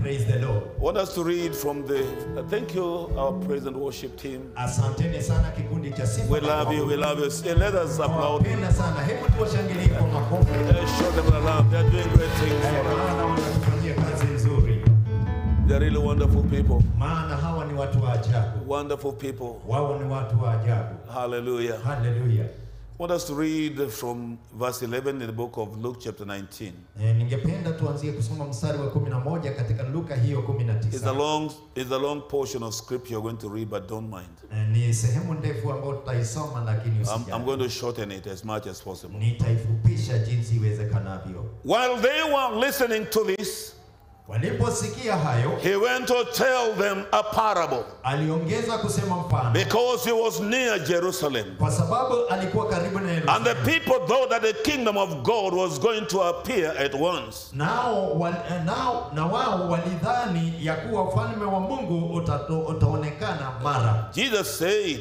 Praise the Lord. I want us to read from the. uh, thank you, our praise and worship team. Asanteni sana kikundi cha sifa. We na love you. We maombi. love you. Say, let us applaud. Nawapenda sana. Hebu tuwashangilie kwa makofi. Let's show them the love. They're doing great things Eh, for us. Maana wanatufanyia kazi nzuri. They're really wonderful people. Maana hawa ni watu wa ajabu. Wonderful people. Wao ni watu wa ajabu. Hallelujah. Haleluya. I want us to read from verse 11 in the book of Luke, chapter 19. Eh, ningependa tuanzie kusoma mstari wa 11 katika Luka hiyo It's a 19. long, it's a long portion of scripture you're going to read, but don't mind. Eh, Ni sehemu ndefu ambayo tutaisoma lakini I'm, usijali. I'm going to shorten it as much as possible. Nitaifupisha jinsi iwezekanavyo. While they were listening to this, Waliposikia hayo, he went to tell them a parable aliongeza kusema mfano, because he was near Jerusalem. kwa sababu alikuwa karibu na And the Yerusalemu. people thought that the kingdom of God was going to appear at once. Nao, wal, eh, nao na wao walidhani ya kuwa ufalme wa Mungu utato, utaonekana mara. Jesus said,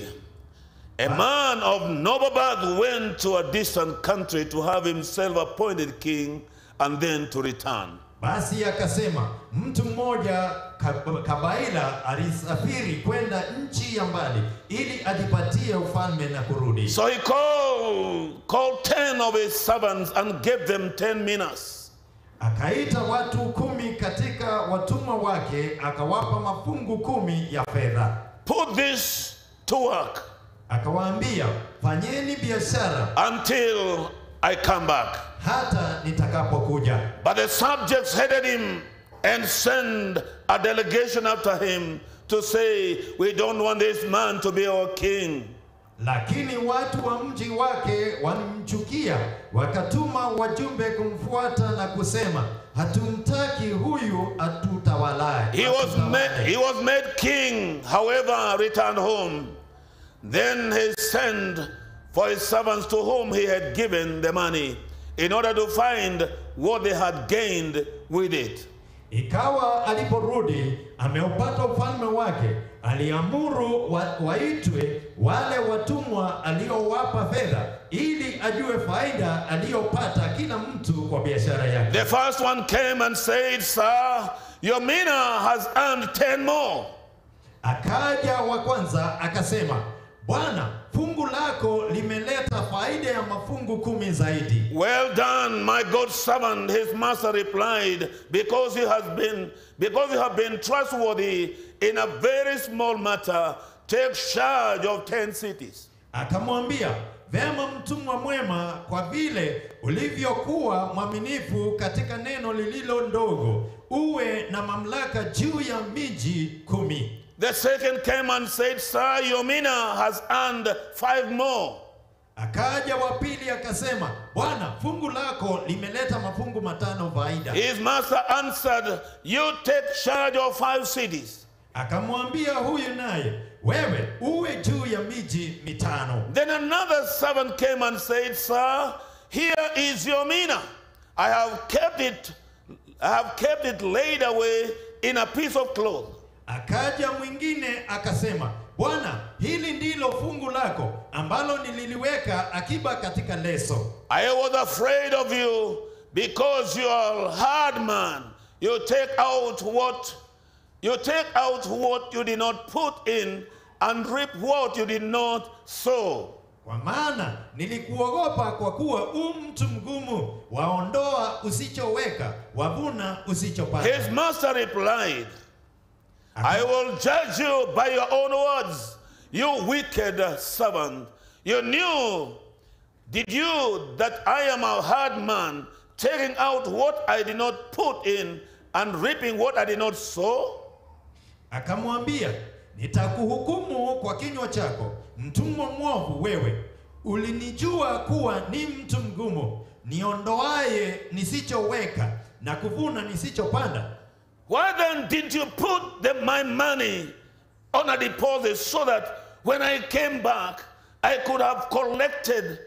A man of noble birth went to a distant country to have himself appointed king and then to return. Basi akasema mtu mmoja kab- kabaila alisafiri kwenda nchi ya mbali ili ajipatie ufalme na kurudi. So he called, called ten of his servants and gave them ten minas. Akaita watu kumi katika watumwa wake, akawapa mafungu kumi ya fedha, Put this to work akawaambia, fanyeni biashara until I come back. hata nitakapokuja. But the subjects headed him and sent a delegation after him to say, We don't want this man to be our king. Lakini watu wa mji wake walimchukia, wakatuma wajumbe kumfuata na kusema, hatumtaki huyu atutawalaye. He was, atutawale." made, he was made king, however, returned home. Then he sent for his servants to whom he had given the money in order to find what they had gained with it. Ikawa aliporudi ameupata ufalme wake, aliamuru wa, waitwe wale watumwa aliowapa fedha, ili ajue faida aliyopata kila mtu kwa biashara yake. The first one came and said, Sir, your mina has earned ten more. Akaja wa kwanza akasema, Bwana, fungu lako limeleta faida ya mafungu kumi zaidi. Well done, my good servant, his master replied, because you has been because you have been trustworthy in a very small matter, take charge of ten cities. Akamwambia, vema mtumwa mwema, kwa vile ulivyokuwa mwaminifu katika neno lililo ndogo, uwe na mamlaka juu ya miji kumi. The second came and said, Sir, your mina has earned five more. Akaja wa pili akasema, Bwana, fungu lako limeleta mafungu matano faida. His master answered, You take charge of five cities. Akamwambia huyu naye, wewe uwe juu ya miji mitano. Then another servant came and said, Sir, here is your mina. I have kept it, I have kept it laid away in a piece of cloth. Akaja mwingine akasema, Bwana, hili ndilo fungu lako ambalo nililiweka akiba katika leso. I was afraid of you because you are a hard man. You take out what you take out what you did not put in and reap what you did not sow. Kwa maana nilikuogopa kwa kuwa u mtu mgumu, waondoa usichoweka, wavuna His usichopanda. master replied, I will judge you by your own words, you wicked servant. You knew, did you, that I am a hard man, taking out what I did not put in and reaping what I did not sow? Akamwambia, nitakuhukumu kwa kinywa chako, mtumwa mwovu wewe. Ulinijua kuwa ni mtu mgumu, niondoaye nisichoweka na kuvuna nisichopanda. Why then did you put the, my money on a deposit so that when I came back, I could have collected,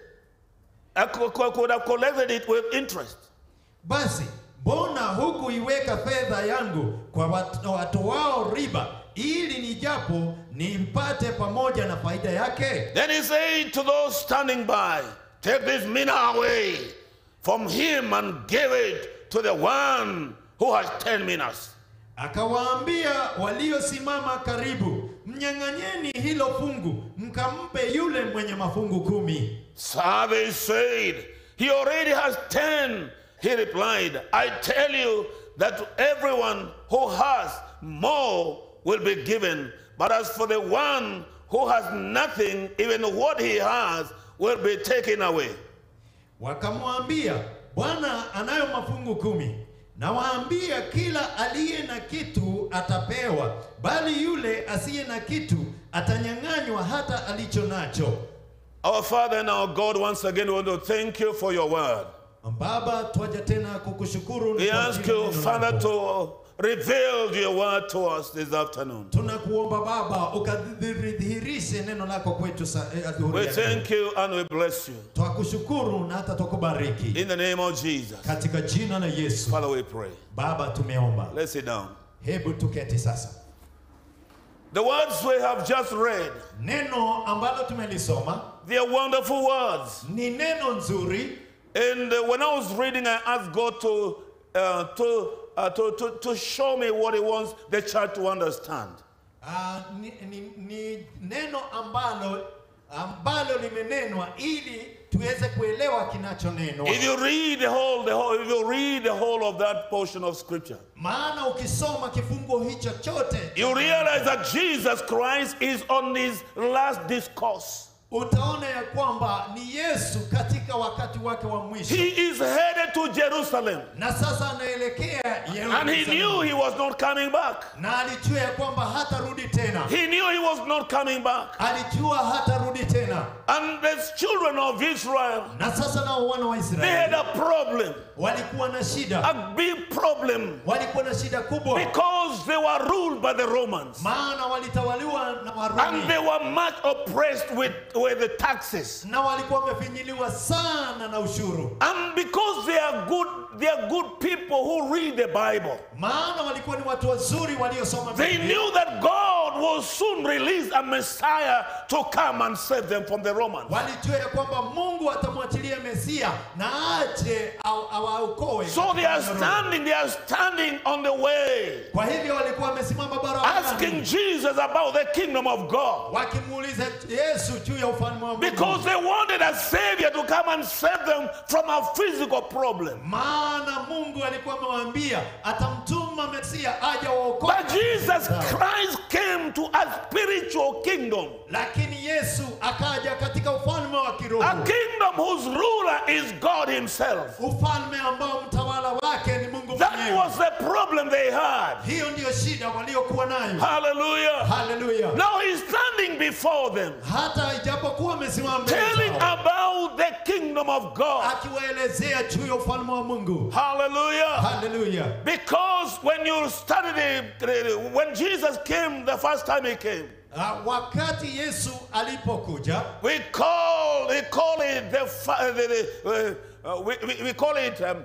I could, could have collected it with interest? Basi mbona hukuiweka fedha yangu kwa watu, watu wao riba, ili nijapo nimpate pamoja na faida yake? Then he said to those standing by, Take this mina away from him and give it to the one who has ten minas. Akawaambia waliosimama karibu, mnyang'anyeni hilo fungu, mkampe yule mwenye mafungu kumi. So they said, He already has ten. He replied, I tell you that to everyone who has more will be given. But as for the one who has nothing, even what he has will be taken away. Wakamwambia, Bwana anayo mafungu kumi. Nawaambia, kila aliye na kitu atapewa, bali yule asiye na kitu atanyang'anywa hata alicho nacho. Our Father and our God, once again, we want to thank you for your word. Baba, twaja tena kukushukuru We kwa ask ajili ya you, neno Father, lako. to reveal your word to us this afternoon. Tunakuomba Baba ukadhihirishe neno lako kwetu sa- eh, adhuhuri We ya leo. thank you and we bless you. Twakushukuru na hata twakubariki In the name of Jesus. katika jina la Yesu. Father, we pray. Baba, tumeomba. Let's sit down. Hebu tuketi sasa. The words we have just read, Neno ambalo tumelisoma they are wonderful words. ni neno nzuri, And uh, when I was reading, I asked God to, uh, to, uh, to, to, to show me what He wants the church to understand. Ah, ni, ni, ni neno ambalo ambalo limenenwa ili tuweze kuelewa kinachonenwa. If you read the whole, the whole, if you read the whole of that portion of Scripture, Maana ukisoma kifungo hicho chote you realize that Jesus Christ is on His last discourse. utaona ya kwamba ni Yesu katika wakati wake wa mwisho, He is headed to Jerusalem, na sasa anaelekea and he knew Yerusalemu, he was not coming back. na alijua ya kwamba hatarudi tena, He knew he was not coming back. alijua hatarudi tena. And the children of Israel, Na sasa nao wana wa they had Israeli a problem, walikuwa na shida, a big problem, walikuwa na shida kubwa, because they were ruled by the Romans. maana walitawaliwa na And Warumi they were much oppressed with, with the taxes. na walikuwa wamefinyiliwa sana na ushuru, And because they are good, they are good people who read the Bible. maana walikuwa ni watu wazuri waliosoma They Biblia. knew that God will soon release a Messiah to come and save them from the Romans. Walijua ya kwamba Mungu atamwachilia Mesia na aje au- awaokoe. So they are katika Rumi. standing, they are standing on the way, Kwa hivyo walikuwa wamesimama asking barabarani Jesus about the kingdom of God. wakimuuliza Yesu juu ya ufalme wa Mungu, Because they wanted a savior to come and save them from a physical problem. maana Mungu alikuwa amewaambia atamtuma Mesia aje waokoe. But Jesus Christ came to a spiritual kingdom, Lakini Yesu akaja katika ufalme wa kiroho, a kingdom whose ruler is God Himself. ufalme ambao mtawala wake ni Mungu That mwenyewe. was the problem they had. Hiyo ndiyo shida waliokuwa nayo. Hallelujah. Haleluya! Now He's standing before them, Hata ijapokuwa amesimama mbele telling zao, about the kingdom of God. akiwaelezea juu ya ufalme wa Mungu. Hallelujah. Haleluya! Because when you study the, when Jesus came the first time he came, Ah, Wakati Yesu alipokuja, we call we call it the, fi- the, the uh, uh, we, we, we call it um,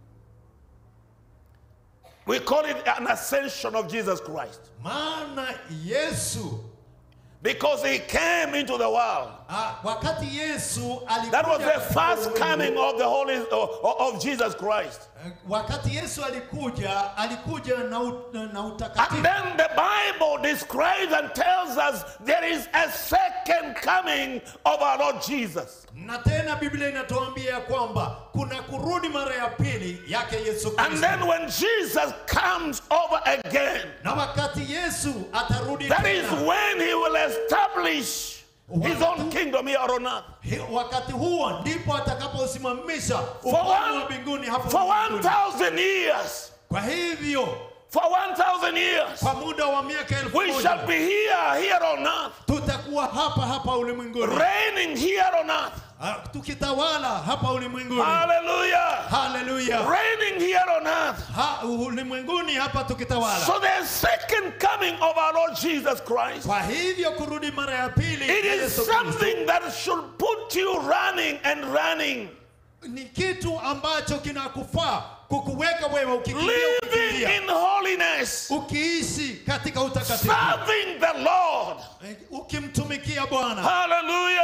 we call it an ascension of Jesus Christ maana Yesu because he came into the world. ah, wakati Yesu alikuja That was the katika first ulimwengu, coming of the Holy of, of Jesus Christ. eh, wakati Yesu alikuja alikuja na, u- na And utakatifu then the Bible describes and tells us there is a second coming of our Lord Jesus. na tena Biblia inatuambia kwamba kuna kurudi mara ya pili yake Yesu And Kristo. then when Jesus comes over again, na wakati Yesu atarudi that is tena, when he will establish his own kingdom here on earth. hi- wakati huo ndipo atakaposimamisha For ufalme wa one, mbinguni hapo for mbinguni. 1,000 years, Kwa hivyo for 1,000 years, kwa muda wa miaka elfu we moja shall be here, here on earth, tutakuwa hapa hapa ulimwenguni reigning here on earth. Ah, tukitawala hapa ulimwenguni. Hallelujah. Haleluya! Reigning here on earth. Ha, ulimwenguni hapa tukitawala. So the second coming of our Lord Jesus Christ, Kwa hivyo kurudi mara ya pili it ya is Yesu Kristo something that should put you running and running, ni kitu ambacho kinakufaa kukuweka wewe ukikimbia living ukikimbia, in holiness, ukiishi katika utakatifu serving the Lord. Eh, ukimtumikia Bwana. Hallelujah.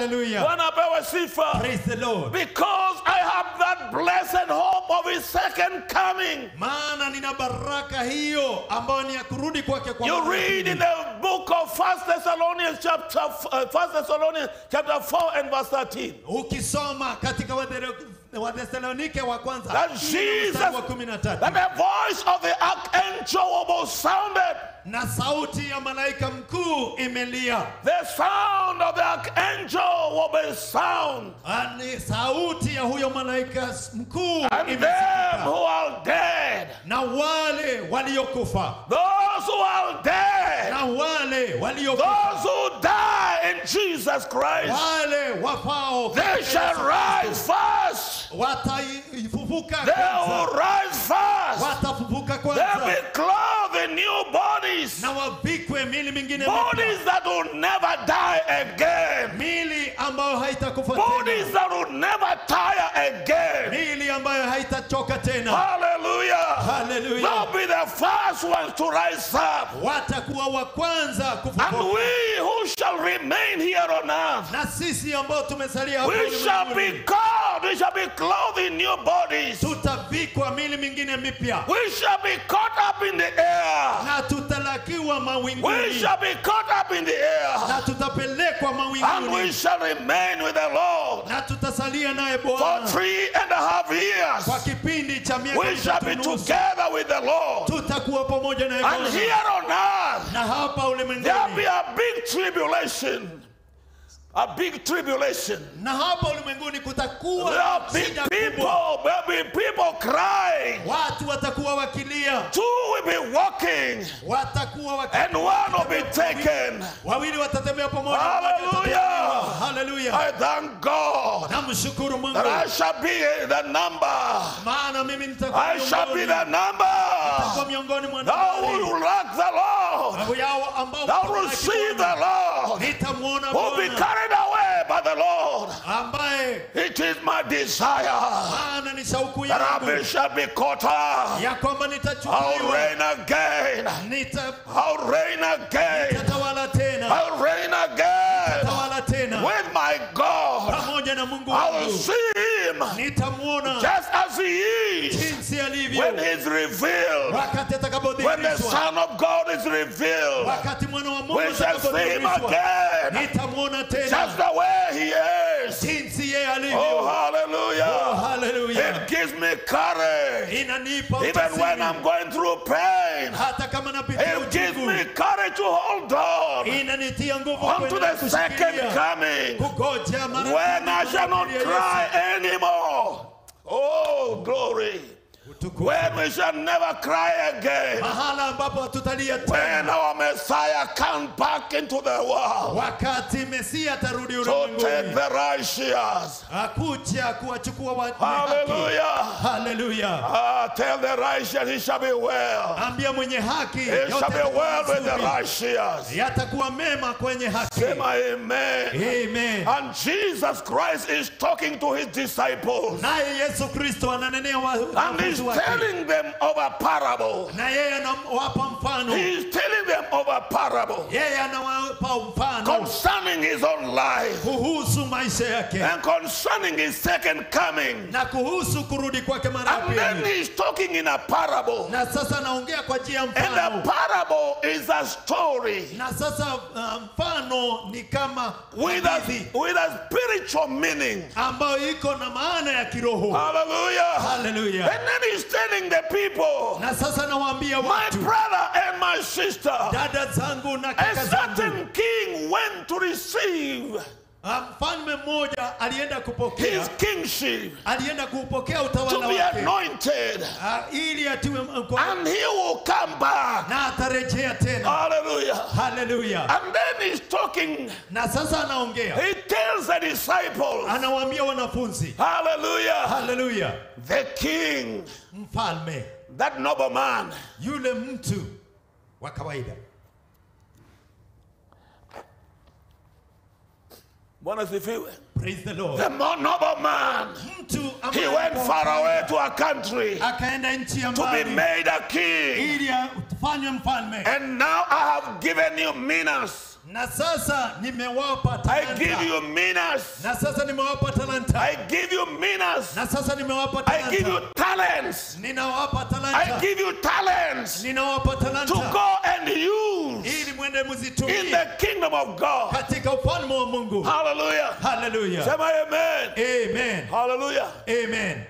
haleluya Bwana apewe sifa. praise the lord Because I have that blessed hope of his second coming. maana nina baraka hiyo ambayo ni ya kurudi kwake kwa You mara ya read pili. in the book of First Thessalonians chapter uh, First Thessalonians chapter 4 and verse 13 ukisoma katika Wathero- wathesalonike wa kwanza that nne Jesus mstari wa kumi na tatu that the voice of the archangel was sounded. na sauti ya malaika mkuu imelia The sound of the archangel will be sound. Ah, ni sauti ya huyo malaika mkuu And them imesikika. who are dead, na wale waliokufa those who are dead, na wale waliokufa those who die in Jesus Christ, wale wafao they shall rise first. wataifufuka They kwanza will rise first. watafufuka They'll be kwanza clothed in new bodies. na wavikwe mili mingine Bodies mipya that will never die again. mili ambayo haitakufa Bodies tena that will never tire again. mili ambayo haitachoka tena Hallelujah. haleluya They'll be the first ones to rise up. watakuwa wa kwanza And kufufuka we who shall remain here on earth, na sisi ambao tumesalia hapa we shall be ulimwenguni, called, we shall be clothed in new bodies. tutavikwa mili mingine mipya We shall be caught up in the air. na tutalakiwa We mawinguni shall be caught up in the air. na tutapelekwa And we mawinguni shall remain with the Lord na tutasalia naye for Bwana three and a half kwa years. kipindi cha miaka We shall be mitatu nusu. together with the Lord. tutakuwa pamoja naye And Bwana here on earth, na hapa there'll be ulimwenguni a big tribulation. A big tribulation. na hapa ulimwenguni kutakuwa There'll be shida kubwa people, there'll be people crying. watu watakuwa wakilia Two will be walking, watakuwa waki- and one will be taken. wawili watatembea pamoja Hallelujah. haleluya I thank God namshukuru mungu that I shall be the number. maana mimi nitakuwa I shall be miongoni the number. nitakuwa miongoni mwa Thou nambari. will lack the Lord. Au yao ambao Thou will see the Lord. nitamwona Who be Bwana carried away by the Lord. ambaye It is my desire maana ni shauku that I yangu shall be caught up. ya kwamba I'll nitachukuliwa reign again. nita- I'll reign again. nitatawala tena I'll reign again tawala tena with my God. pamoja na Mungu I will wangu see him nitamwona just as he is jinsi alivyo when he's revealed. wakati When the atakapodhihirishwa Son of God is revealed, wakati mwana wa Mungu we shall see him atakapodhihirishwa again nitamwona just tena the way he is. jinsi yeye Oh, alivyo Oh, hallelujah. haleluya It gives me courage inanipa even when ujasiri. I'm going through pain. hata kama napitia It gives uchungu me courage to hold on inanitia nguvu unto kuendelea the second kushikilia coming kugoja mara when I pili shall not ya Yesu. cry anymore. Oh, glory. Utukufu. When we shall never cry again. mahala ambapo hatutalia When tena our Messiah comes back into the world wakati mesia atarudi to take ulimwenguni the righteous. akuja kuwachukua wa- wenye haki. Hallelujah. haleluya Ah, tell the righteous he shall be well. ambia mwenye haki He yote shall be yatakuwa well with the mazuri. righteous. yatakuwa mema kwenye haki Say my amen. amen And Jesus Christ is talking to his disciples. naye yesu kristo ananenea wa- And he's wanafunzi wake telling them of a parable. na yeye anawapa mfano He's telling them of a parable yeye anawapa mfano concerning his own life kuhusu maisha yake and concerning his second coming. na kuhusu kurudi kwake mara ya And then pili he's talking in a parable. na sasa anaongea kwa njia ya And the mfano parable is a story na sasa uh, mfano ni kama with a, hadithi with a spiritual meaning. ambayo iko na maana ya kiroho Hallelujah. haleluya And then he's telling the people, na sasa nawaambia my watu brother and my sister, dada zangu na a kaka zangu certain king went to receive Ah, mfalme mmoja alienda kupokea his kingship alienda kupokea to utawala be wake anointed, Ah, ili atiwe mko- and he will come back. na atarejea tena Hallelujah. haleluya And then he's talking, na sasa anaongea he tells the disciples, anawaambia wanafunzi Hallelujah. haleluya The king, mfalme that nobleman, yule mtu wa kawaida Bwana sifiwe. praise the lord The more nobleman, mtu he ambaye went alikuwa far mfalme, away to a country akaenda nchi ya to be mbali made a king. ili afanywe mfalme And now I have given you minas. na sasa nimewapa I talanta give you minas. na sasa nimewapa talanta I give you minas. na sasa nimewapa I give you talanta talents. ninawapa I talanta give you talents ninawapa to talanta go and use ili mwende in muzitumie the kingdom of God. katika ufalme wa Mungu Hallelujah. haleluya Say my amen. amen Hallelujah. amen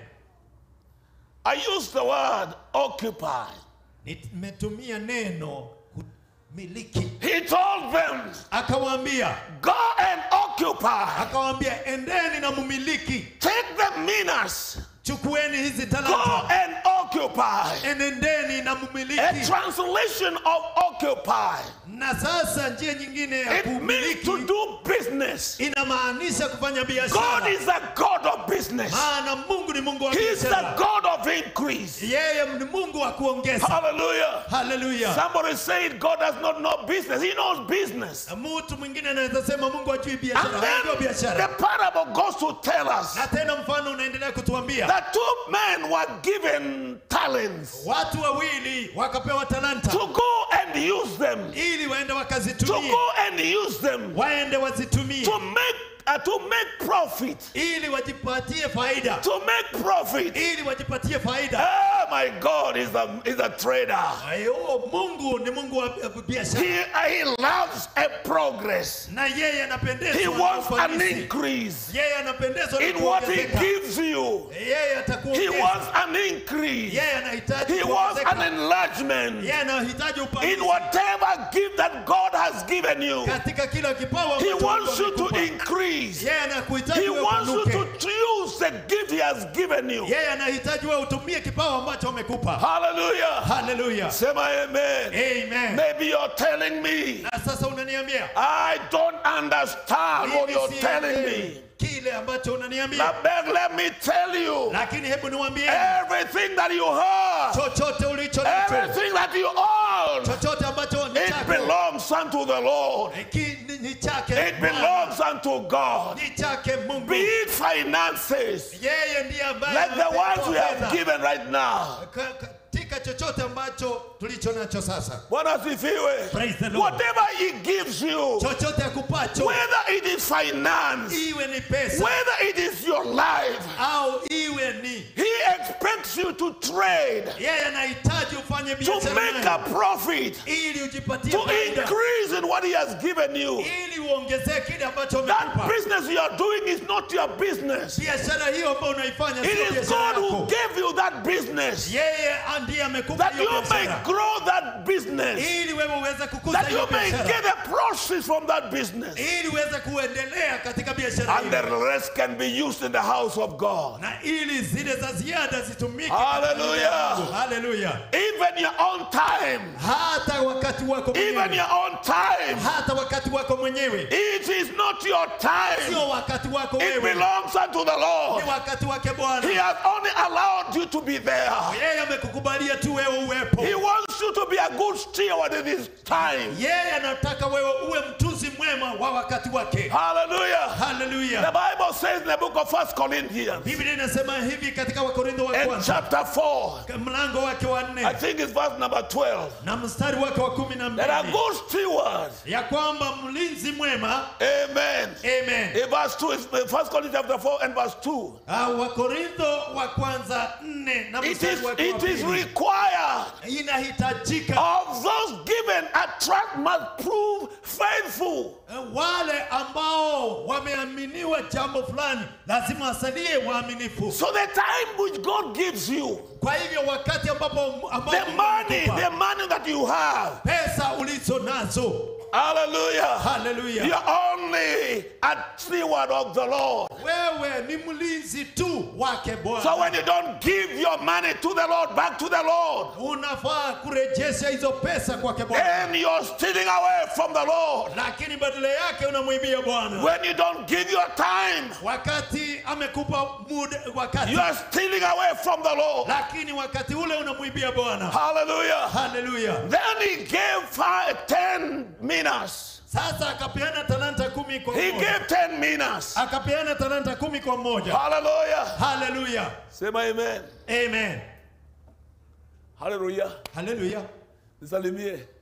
I use the word occupy. nimetumia neno kumiliki He told them, akawaambia go and occupy. akawaambia endeni na mumiliki Take the minas. chukueni hizi Go talanta and occupy. enendeni na A mumiliki translation of occupy. na sasa njia nyingine ya It means to kumiliki do business. inamaanisha kufanya God biashara is a God of business. maana mungu ni mungu wa He's the biashara God of increase. yeye ni mungu wa kuongeza Hallelujah. haleluya Somebody said God does not know business. He knows business. mtu mwingine anaweza sema mungu ajui biashara And anajua then the biashara parable goes to tell us na tena mfano unaendelea kutuambia that two men were given talents watu wawili wakapewa talanta to go and use them. ili waende To wakazitumie go and use them waende wazitumie to make uh, to make profit. ili wajipatie faida To make profit. ili wajipatie faida Oh my God is a is a trader. Ayo, mungu ni mungu wa wa biashara He, he loves a progress. na yeye He anapendezwa na wants an ufanisi. increase yeye anapendezwa na in what he kuongezeka. gives you. yeye He atakuongeza wants an increase. yeye anahitaji He wants an kuongezeka. enlargement yeye anahitaji in upanzi whatever gift that God has given you. katika kila kipawa He ambacho wants Mungu you to amekupa. increase. yeye anakuhitaji He wewe wants you upanuke. to use the gift He has given you. yeye anahitaji wewe utumie kipawa ambacho amekupa Hallelujah. haleluya Say my amen. amen Maybe you're telling me, na sasa unaniambia I don't understand what mimi you're telling sielewi me. kile ambacho unaniambia Now, beg, let me tell you lakini hebu niwaambie everything that you have, chochote ulicho nacho everything that you own, chochote ambacho ni it chako belongs unto the Lord. Ki- ni- ni chake It Bwana. belongs unto God. ni chake Mungu Be it finances, yeye ndiye ambaye like the anapenda ones we have fedha. given right now. Ka- katika chochote ambacho tulicho nacho sasa Bwana asifiwe. Praise the Lord. Whatever He gives you, chochote akupacho whether it is finance, iwe ni pesa whether it is your life, au iwe ni He expects you to trade, yeye anahitaji ufanye to biashara make nayo, a profit, ili ujipatie to faida increase in what He has given you. ili uongezee kile ambacho That amekupa business you are doing is not your business. biashara hiyo ambayo unaifanya It sio is biashara God who yako gave you that business yeye ndiye amekupa that hiyo you may biashara grow that business, ili wewe uweze kukuza that hiyo you may biashara get a proceeds from that business, ili uweze kuendelea katika biashara and the hiyo rest can be used in the house of God. na ili zile za ziada zitumike Hallelujah. haleluya Even your own time, hata wakati wako even mwenyewe your own time. hata wakati wako mwenyewe It is not your time. sio wakati wako It wewe belongs unto the ni Lord. wakati wake He bwana has only allowed you to be there. yeye amekukubalia tu wewe uwepo He wants you to be a good steward in his time. yeye anataka wewe uwe mtunzi mwema wa wakati wake Hallelujah. The haleluya Bible says in the book of First Corinthians, biblia inasema hivi katika wakorintho wa in kwanza chapter 4, mlango wake wa I nne think it's verse number 12, na mstari wake wa kumi na that a mbili good steward, ya kwamba mlinzi mwema amen. amen In verse 2, it's First Corinthians chapter 4 and verse 2. Ah, wakorintho wa kwanza nne na It mstari is, wake wa it is pili required inahitajika of those given a trust must prove faithful. wale ambao wameaminiwa jambo fulani lazima wasalie waaminifu So the time which God gives you, kwa hivyo wakati ambapo ambapo the Mungu money, amekupa, the money that you have, pesa ulizo nazo hallelujah, haleluya you're only a steward of the Lord. wewe ni mlinzi tu wake So bwana when you don't give your money to the Lord, back to the Lord, unafaa kurejesha hizo pesa kwake bwana and you're stealing away from the Lord. lakini badala yake unamwibia bwana When you don't give your time, wakati amekupa muda wakati you are stealing away from the Lord. lakini wakati ule unamwibia bwana Hallelujah. haleluya Then he gave five, ten minas. sasa akapeana talanta kumi kwa He mmoja gave ten minas. akapeana talanta kumi kwa mmoja Hallelujah. haleluya Say my amen. amen Hallelujah. haleluya Nisalimie.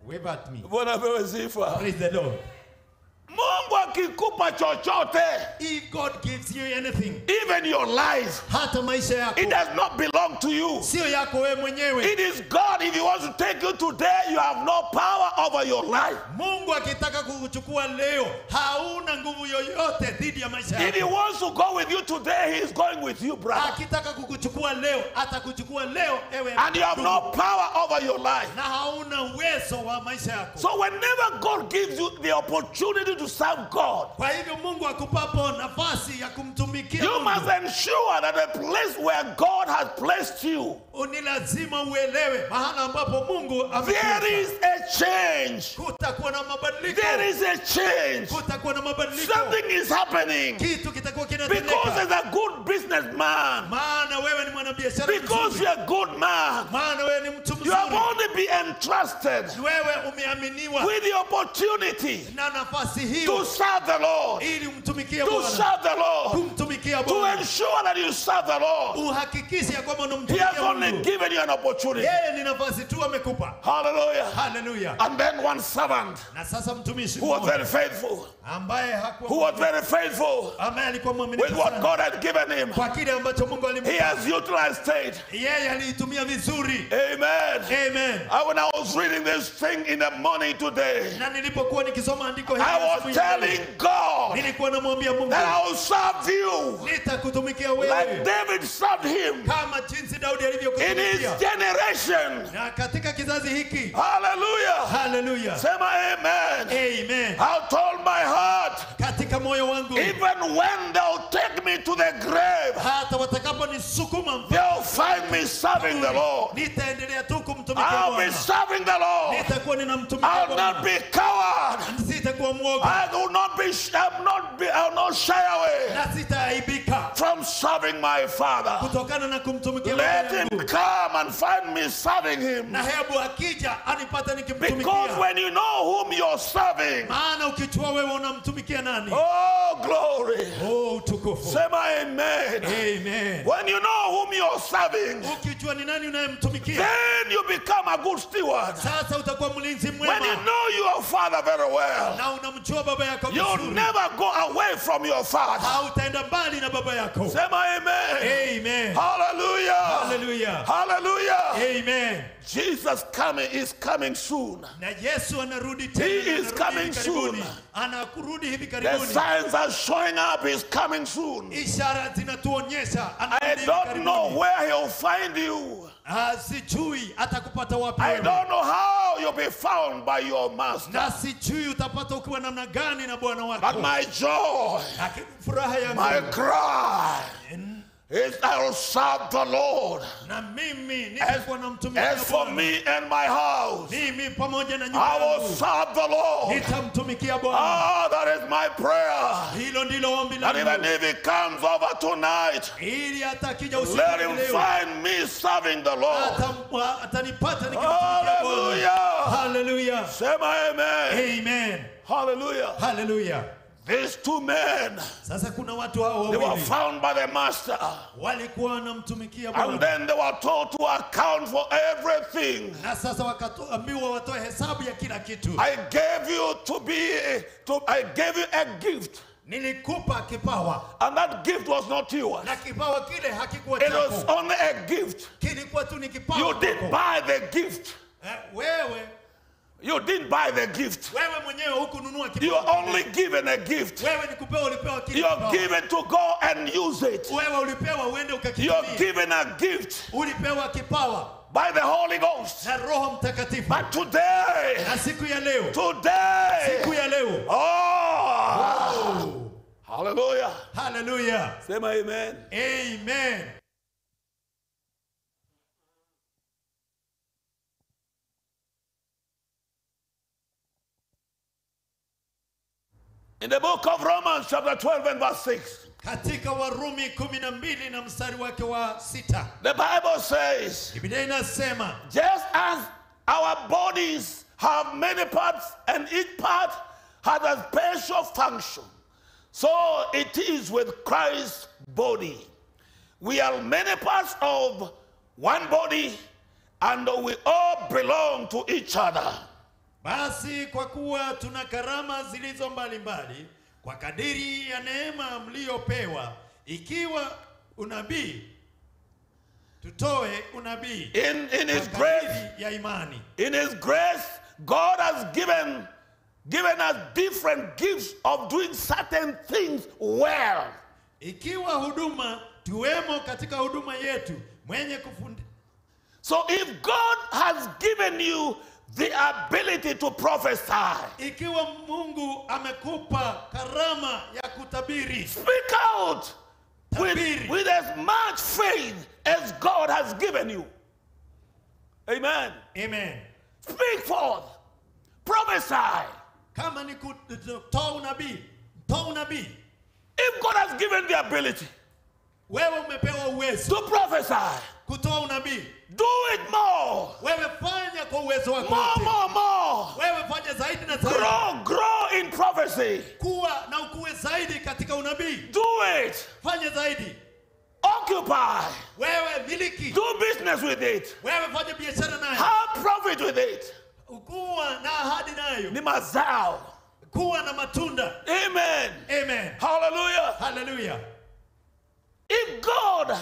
Wave at me. bwana apewe sifa Praise the Lord. mungu akikupa chochote If God gives you anything, even your life hata maisha yako it does not belong to you sio yako wewe mwenyewe. it is god if he wants to take you today you have no power over your life Mungu akitaka kukuchukua leo, hauna nguvu yoyote dhidi ya maisha if he yako. wants to go with you today he is going with you brother Akitaka kukuchukua leo, atakuchukua leo ewe and you have no ndugu. power over your life na hauna uwezo wa maisha yako. so whenever god gives you the opportunity to serve god Kwa hivyo Mungu akupapo nafasi ya kumtumikia you must Mungu, ensure that the place where god has placed you ni lazima uelewe mahala ambapo Mungu there amekuweka. is a change Kutakuwa na mabadiliko, there is a change kutakuwa na mabadiliko, something is happening kitu kitakuwa because kinatendeka. as a good businessman Maana wewe ni mwanabiashara because mzuri, you're a good man maana wewe ni mtu you have mzuri, only been entrusted wewe umeaminiwa with the opportunity na nafasi to hiyo serve the lord ili umtumikie to Bwana, serve the lord kumtumikia to Bwana, ensure that you serve the lord uhakikishe ya kwamba he has unamtumikia only Mungu. given you an opportunity Yeye ni nafasi tu amekupa. hallelujah Haleluya. and then one servant Na sasa mtumishi who was mmoja very faithful ambaye hakuwa who was very faithful ambaye alikuwa with mwaminifu what sana god had given him kwa kile ambacho Mungu he alimpa, has utilized it yeye aliitumia vizuri. amen Amen. I, when I was reading this thing in the morning today, Na nilipokuwa nikisoma andiko hili I was asubuhi ya leo, telling God nilikuwa namwambia Mungu that I will serve you nitakutumikia like wewe David served him kama jinsi Daudi in alivyokutumikia. his generation. Na katika kizazi hiki, Hallelujah. haleluya, Say my amen. amen. I told my heart, Katika moyo wangu, even when they'll take me to the grave, hata watakaponisukuma they'll find me serving the Lord. nitaendelea tu kumtumikia I'll be Bwana, serving the Lord. nitakuwa ninamtumikia I'll not Bwana, be coward. sitakuwa mwoga I will not be. I'll not be. I'll not shy away na sitaaibika from serving my Father. kutokana na kumtumikia Let Bwana him wangu. come and find me serving him. na hebu akija anipate Because nikimtumikia, when you know whom you're serving, maana ukijua wewe unamtumikia nani, oh glory. oh utukufu. Say my amen. Amen. When you know whom you're serving, Ukijua ni nani unayemtumikia, then you become a good steward. sasa utakuwa mlinzi When you mwema know your father very well, na unamjua baba yako you'll vizuri, never go away from your father. hautaenda mbali na baba yako. Say my amen. Amen. Hallelujah. Hallelujah. Hallelujah. Amen. Jesus coming is coming soon. Na Yesu anarudi He tena, is anarudi coming hivi karibuni. soon. Anakurudi hivi The karibuni. signs are showing up. He's coming soon. Ishara zinatuonyesha I anarudi hivi don't know karibuni. where he'll find you. Ah, sijui atakupata wapi I wewe. don't know how you'll be found by your master. na sijui utapata ukiwa namna gani na bwana But wako. my joy, Lakini furaha my yangu cry is I will serve the Lord. na mimi As, nitakuwa namtumikia as for Bwana. me and my house, mimi pamoja na I nyumba will yangu serve the Lord. nitamtumikia Bwana. Ah, that is my prayer. Hilo ndilo ombi That even langu, if it comes over tonight, ili hata akija usiku let wa him leo find me serving the Lord. atam- atanipata nikimtumikia Bwana. Hallelujah. Hallelujah. Say my amen. Amen. Hallelujah. Hallelujah. These two men, Sasa kuna watu hao they were wawili found by the master. walikuwa wanamtumikia And Bwana then they were told to account for everything. na sasa wakaambiwa watoe hesabu ya kila kitu. I gave you to be, to, I gave you a gift. Nilikupa kipawa And that gift was not yours. na kipawa kile hakikuwa It was chako, only a gift. kilikuwa tu ni kipawa You didn't kwako. buy the gift. Eh, wewe You didn't buy the gift. wewe mwenyewe hukununua You kipawa are only given a gift. wewe ni kupewa, ulipewa kile You are kipawa. given to go and use it. Wewe ulipewa uende You are ukakitumia, given a gift ulipewa kipawa by the Holy Ghost. na Roho Mtakatifu. But today, Na siku ya leo, today, siku ya leo, oh, hallelujah. haleluya, Say my amen. amen. In the book of Romans, chapter 12 and verse 6, Katika Warumi kumi na mbili na mstari wake wa sita the Bible says, Biblia inasema just as our bodies have many parts and each part has a special function, so it is with Christ's body. We are many parts of one body and we all belong to each other. Basi kwa kuwa tuna karama zilizo mbalimbali kwa kadiri ya neema mliyopewa, ikiwa unabii, tutoe unabii In, in His kwa grace, kadiri ya imani. in His grace, God has given, given us different gifts of doing certain things well. Ikiwa huduma, tuwemo katika huduma yetu mwenye kufundi, So if God has given you the ability to prophesy, ikiwa Mungu amekupa karama ya kutabiri, speak out with, Tabiri. with as much faith as God has given you. Amen. amen. Speak forth. Prophesy. Kama ni kutoa unabii, toa unabii. If God has given the ability Wewe umepewa uwezo to prophesy, kutoa unabii, do it more. wewe fanya kwa uwezo wako More, wote. more, more. Wewe fanya zaidi na zaidi, Grow, grow in prophecy. kuwa na ukuwe zaidi katika unabii. Do it. Fanya zaidi, Occupy. wewe miliki, Do business with it. wewe fanya biashara nayo, Have profit with it. kuwa na ahadi nayo, Ni mazao. kuwa na matunda. Amen. Amen, Hallelujah. haleluya. If God,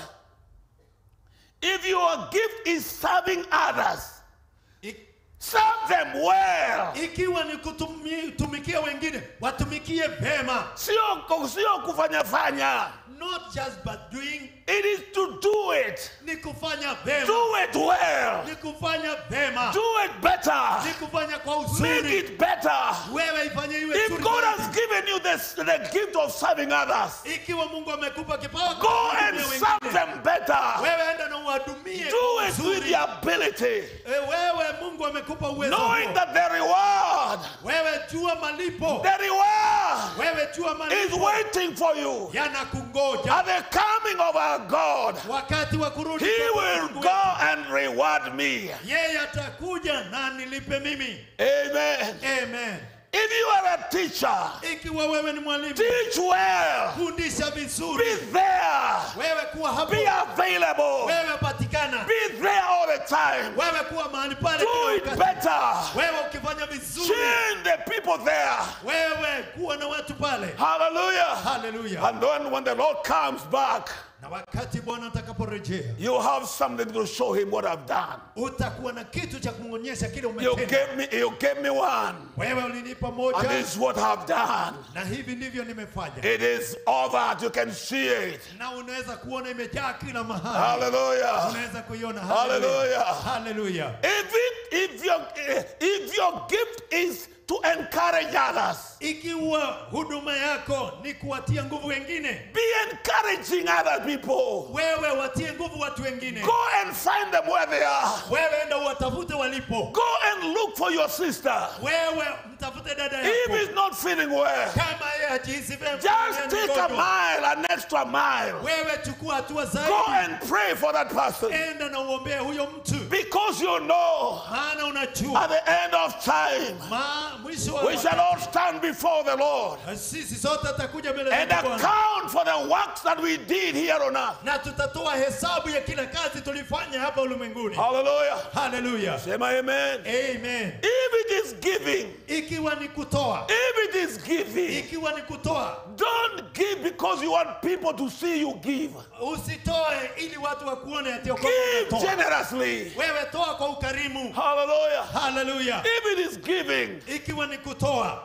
if your gift is serving others, I- serve them well. Ikiwa ni kutumikia wengine, watumikie vema, Sio, sio kufanya fanya. not just but doing, It is to do it. ni kufanya vema, Do it well. ni kufanya vema, Do it better. ni kufanya kwa Make uzuri. it better. Wewe ifanye iwe If nzuri God zaidi. has given you this, the gift of serving others, Ikiwa Mungu amekupa kipawa go kwa and kuhudumia serve wengine, them better. wewe enda na uwadumie Do kwa it with uzuri. the ability, E, Wewe Mungu amekupa uwezo knowing huo. that the reward, Wewe jua malipo, the reward wewe jua is malipo waiting for you. yanakungoja At the coming of our God, wakati wa kurudi He kwa will Mungu go wetu. and reward me. Yeye atakuja na nilipe mimi. Amen. Amen. If you are a teacher, Ikiwa wewe ni mwalimu, teach well. fundisha Be vizuri. there. Wewe kuwa hapo, Be available. wewe patikana, Be there all the time. wewe kuwa mahali pale Do kila it wakati. better. Wewe ukifanya vizuri, Change the people there. wewe kuwa na watu pale. Hallelujah. Haleluya. And then when the Lord comes back, Na wakati Bwana atakaporejea, you have something to show him what I've done. utakuwa na kitu cha kumwonyesha kile You umetenda. gave me, you gave me one. Wewe ulinipa And moja, this is what I've done. na hivi ndivyo nimefanya, It is over. You can see it. na unaweza kuona imejaa kila mahali, Hallelujah. unaweza kuiona. Hallelujah. Haleluya. If it, if your if your gift is to encourage others, Ikiwa huduma yako ni kuwatia nguvu wengine, be encouraging other people. wewe watie nguvu watu wengine. Go and find them where they are. Wewe enda uwatafute walipo, Go and look for your sister. wewe mtafute dada If yako. he's not feeling well, Kama yeye hajihisi vyema, just yeye ni take a mgonjwa, mile, an extra mile. wewe chukua hatua Go zaidi, and pray for that person. enda na uombee huyo mtu, Because you know, maana unajua at the end of time, ma mwisho wa we shall all stand before the Lord sisi sote tutakuja mbele and za Bwana account for the works that we did here on earth. na tutatoa hesabu ya kila kazi tulifanya hapa ulimwenguni. Hallelujah. Haleluya, Say my amen. amen. If it is giving, Ikiwa ni kutoa, if it is giving, ikiwa ni kutoa, don't give because you want people to see you give. usitoe ili watu wakuone ati kwamba Give unatoa. generously. Wewe toa kwa ukarimu. Hallelujah. Haleluya. If it is giving, Ikiwa ni kutoa,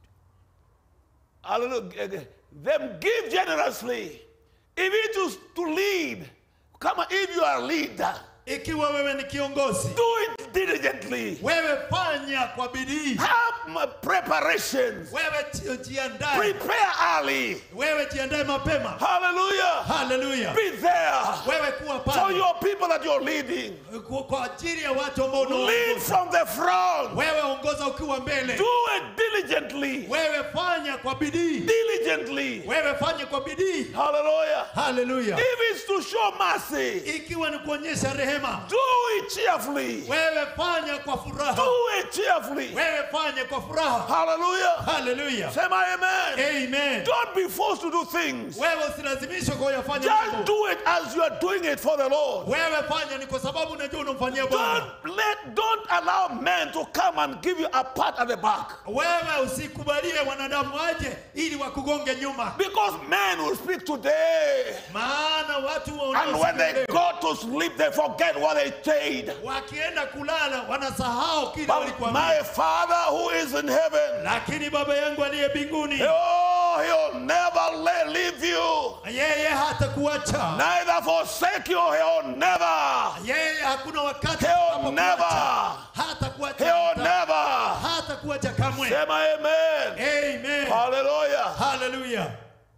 hallelujah, them give generously. If it is to lead, come on, if you are a leader, ikiwa wewe ni kiongozi, do it diligently. wewe fanya kwa bidii, Have my preparations. wewe ji- jiandae, Prepare early. wewe jiandae mapema. Hallelujah. Haleluya. Be there Wewe kuwa for pale your people that you're leading. kwa kwa ajili ya watu ambao Lead unaongoza. from the front. Wewe ongoza ukiwa mbele, Do it diligently. wewe fanya kwa bidii, Diligently. wewe fanya kwa bidii. Hallelujah. Haleluya. If it's to show mercy, Ikiwa ni kuonyesha rehema, do it cheerfully. wewe fanya kwa furaha, Do it it cheerfully. wewe fanye kwa furaha Hallelujah. haleluya Say my amen. amen Don't be forced to do things. wewe usilazimishwe kwa uyafanye Just mambo do it as you are doing it for the Lord. wewe fanya ni kwa sababu unajua unamfanyia bwana Don't let don't allow men to come and give you a pat at the back. wewe usikubalie wanadamu waje ili wakugonge nyuma Because men will speak today. maana watu And when they wanaosikia leo, go to sleep, they forget what they said. wakienda kulala wanasahau kile But walikuambia my Father who is in heaven, lakini baba yangu aliye mbinguni oh, he'll never let, leave you, yeye hata kuacha neither forsake you. He'll never, yeye hakuna wakati He'll atakapokuacha. never. hata kuacha he'll never. hata kuacha kamwe Say my amen. amen Hallelujah. haleluya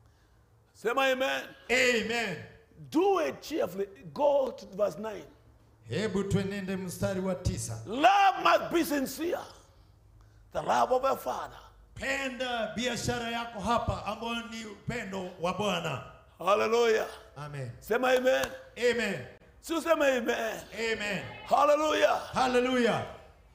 Say my amen. amen Do it cheerfully. Go to verse 9. hebu twenende mstari wa tisa Love must be sincere. The love of a father. penda biashara yako hapa ambayo ni upendo wa bwana Hallelujah. amen Say my amen. amen So say my amen. amen Hallelujah. haleluya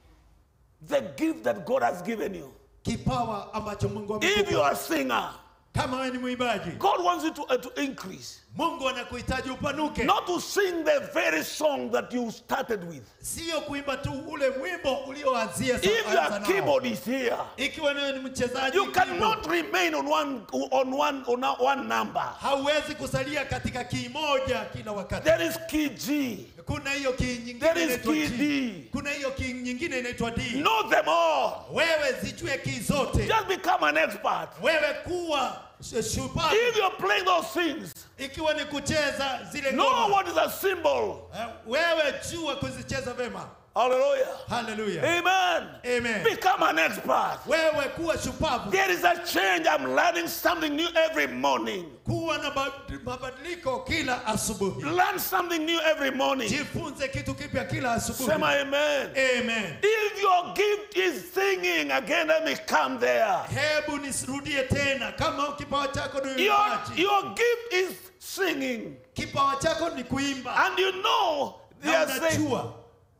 The gift that God has given you. kipawa ambacho mungu If you amekupa are a singer, kama wewe ni mwimbaji God wants you to, uh, to increase. mungu anakuhitaji upanuke Not to sing the very song that you started with. sio kuimba tu ule wimbo ulioanzia sa- If anza your nao. keyboard is here, ikiwa wewe ni mchezaji you keyboard, cannot remain on one on one on a- one number. hauwezi kusalia katika kii moja kila wakati There is key G. kuna hiyo kii nyingine There is inaitwa key G. D. kuna hiyo kii nyingine inaitwa D Know them all. wewe zijue kii zote Just become an expert. wewe kuwa sh- shupavu If you're playing those things, ikiwa ni kucheza zile know ngoma what is a symbol. eh, wewe jua kuzicheza vema Hallelujah. haleluya Amen. amen Become an expert. wewe kuwa shupavu There is a change. I'm learning something new every morning. kuwa na ba- mabadiliko kila asubuhi Learn something new every morning. jifunze kitu kipya kila Say asubuhi my amen. amen If your gift is singing, again, let me come there. hebu nisirudie tena kama kipawa chako ni Your, uimbaji your gift is singing. kipawa chako ni kuimba And you know, they na are saying, unajua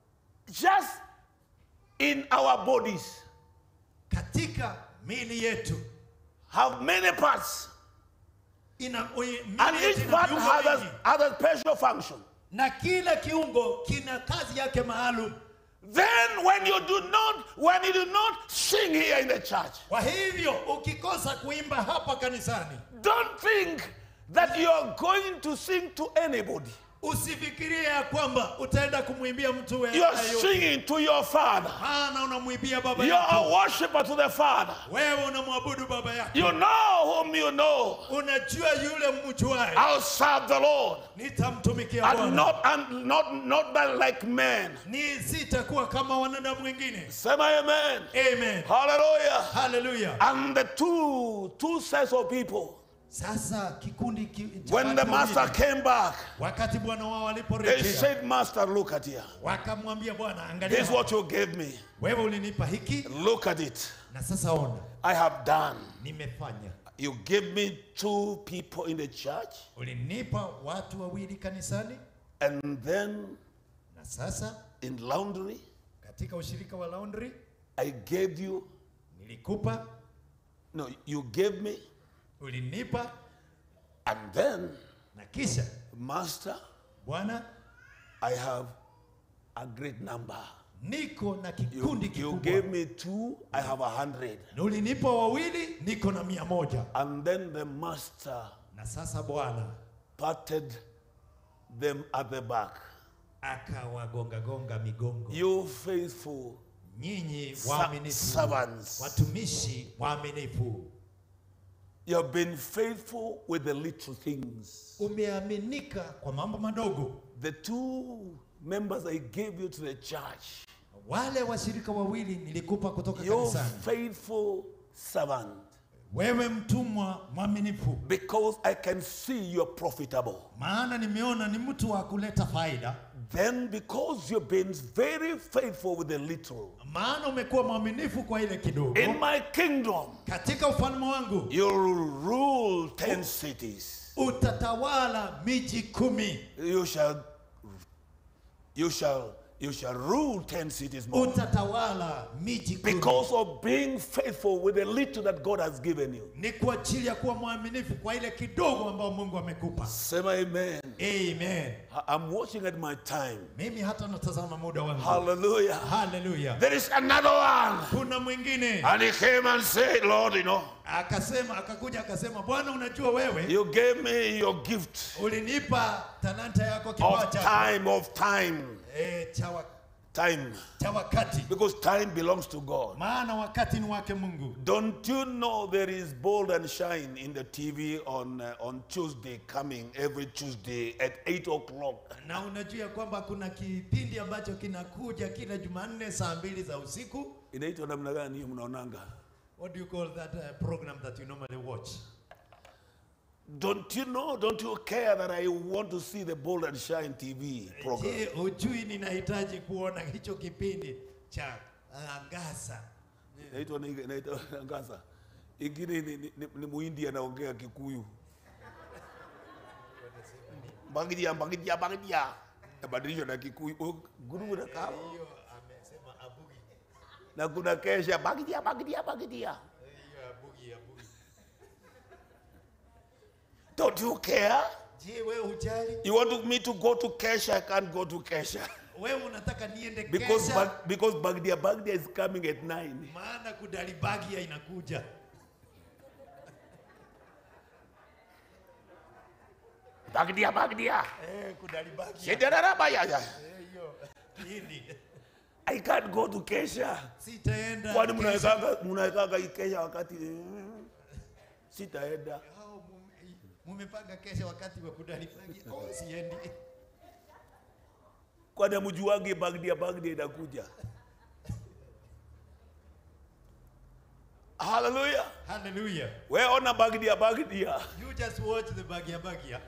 just in our bodies katika mili yetu have many parts. ina ui- And mili yetu each ina part viungo has a, vingi. has a special function. na kila kiungo kina kazi yake maalum Then when you do not, when you do not sing here in the church, kwa hivyo ukikosa kuimba hapa kanisani don't think that you are going to sing to anybody. usifikirie ya kwamba utaenda kumwimbia mtu we- You are yeyote. singing to your father. maana unamwimbia baba You are a yako worshiper to the father. wewe unamwabudu baba yako You know whom you know. unajua yule mjuae I'll serve the Lord. nitamtumikia And bwana not and not not by like men. ni sitakuwa kama wanadamu wengine Say my amen. amen Hallelujah. haleluya And the two two sets of people. sasa kikundi ki, cha When the watu master wawili, came back, wakati bwana wao they waliporejea said, Master, look at here. wakamwambia bwana This angalia is what you gave me. wewe ulinipa hiki Look at it. na sasa ona I have done. nimefanya You gave me two people in the church, ulinipa watu wawili kanisani and then na sasa in laundry, katika ushirika wa laundry I gave you. nilikupa No, you gave me, ulinipa and then, na kisha Master, bwana I have a great number. niko na You, kikundi you kikubwa gave me two, I have a hundred. na ulinipa wawili niko na mia moja And then the master na sasa bwana patted them at the back. akawagongagonga migongo You faithful nyinyi Sa- waaminifu servants. watumishi waaminifu You have been faithful with the little things. umeaminika kwa mambo madogo The two members I gave you to the church, wale washirika wawili nilikupa kutoka you kanisani faithful servant, wewe mtumwa mwaminifu because I can see you're profitable. maana nimeona ni mtu wa kuleta faida Then, because you've been very faithful with the little, maana umekuwa mwaminifu kwa ile kidogo in my kingdom, katika ufalme wangu you'll rule ten cities. utatawala miji kumi You shall, you shall You shall rule 10 cities more. utatawala miji kumi. Because of being faithful with the little that God has given you. ni kwa ajili ya kuwa mwaminifu kwa ile kidogo ambayo mungu amekupa Sema amen. amen I- I'm watching at my time. mimi hata natazama muda wangu Hallelujah. haleluya There is another one. kuna mwingine And he came and said, Lord, you know, akasema akakuja akasema bwana unajua wewe you gave me your gift ulinipa talanta yako kipawa of chako time, of time, e, cha, wa, time. cha wakati Because time belongs to God. maana wakati ni wake mungu Don't you know there is bold and shine in the TV on uh, on Tuesday coming every Tuesday at 8 o'clock? na unajua ya kwamba kuna kipindi ambacho kinakuja kila jumanne saa mbili za usiku Inaitwa namna gani hiyo mnaonanga? what do you call that uh, program that you normally watch Don't you know, don't you care that I want to see the bold and shine TV program? je hujui ninahitaji kuona hicho kipindi cha angaza Inaitwa ni- inaitwa Ngasa. Ingine ni, ni, ni, ni Muhindi anaongea Kikuyu. Bagidia, bagidia, bagidia. Nabadilishwa na Kikuyu. Oh, Guru na kama. hiyo amesema abugi Na kuna kesha bagidia, bagidia, bagidia. hiyo abugi abugi Don't you care? je wewe hujali You want me to go to Kesha? I can't go to Kesha. wewe unataka niende Because, kesha Bag, because Bagdia Bagdia is coming at 9. maana kudalibagia inakuja Bagdia Bagdia. eh kudalibagia Shedarabayaya. eh hiyo nini I can't go to Kesha. sitaenda Kwani kesha. mnawekaga mnawekaga hii Kesha wakati mm, sitaenda. Hao mume- mumepanga kesha wakati wa kudalibagia oh siendi Kwani mjuange Bagdia Bagdia inakuja. Hallelujah. hallelujah We ona Bagdia Bagdia. you just watch the bagia bagia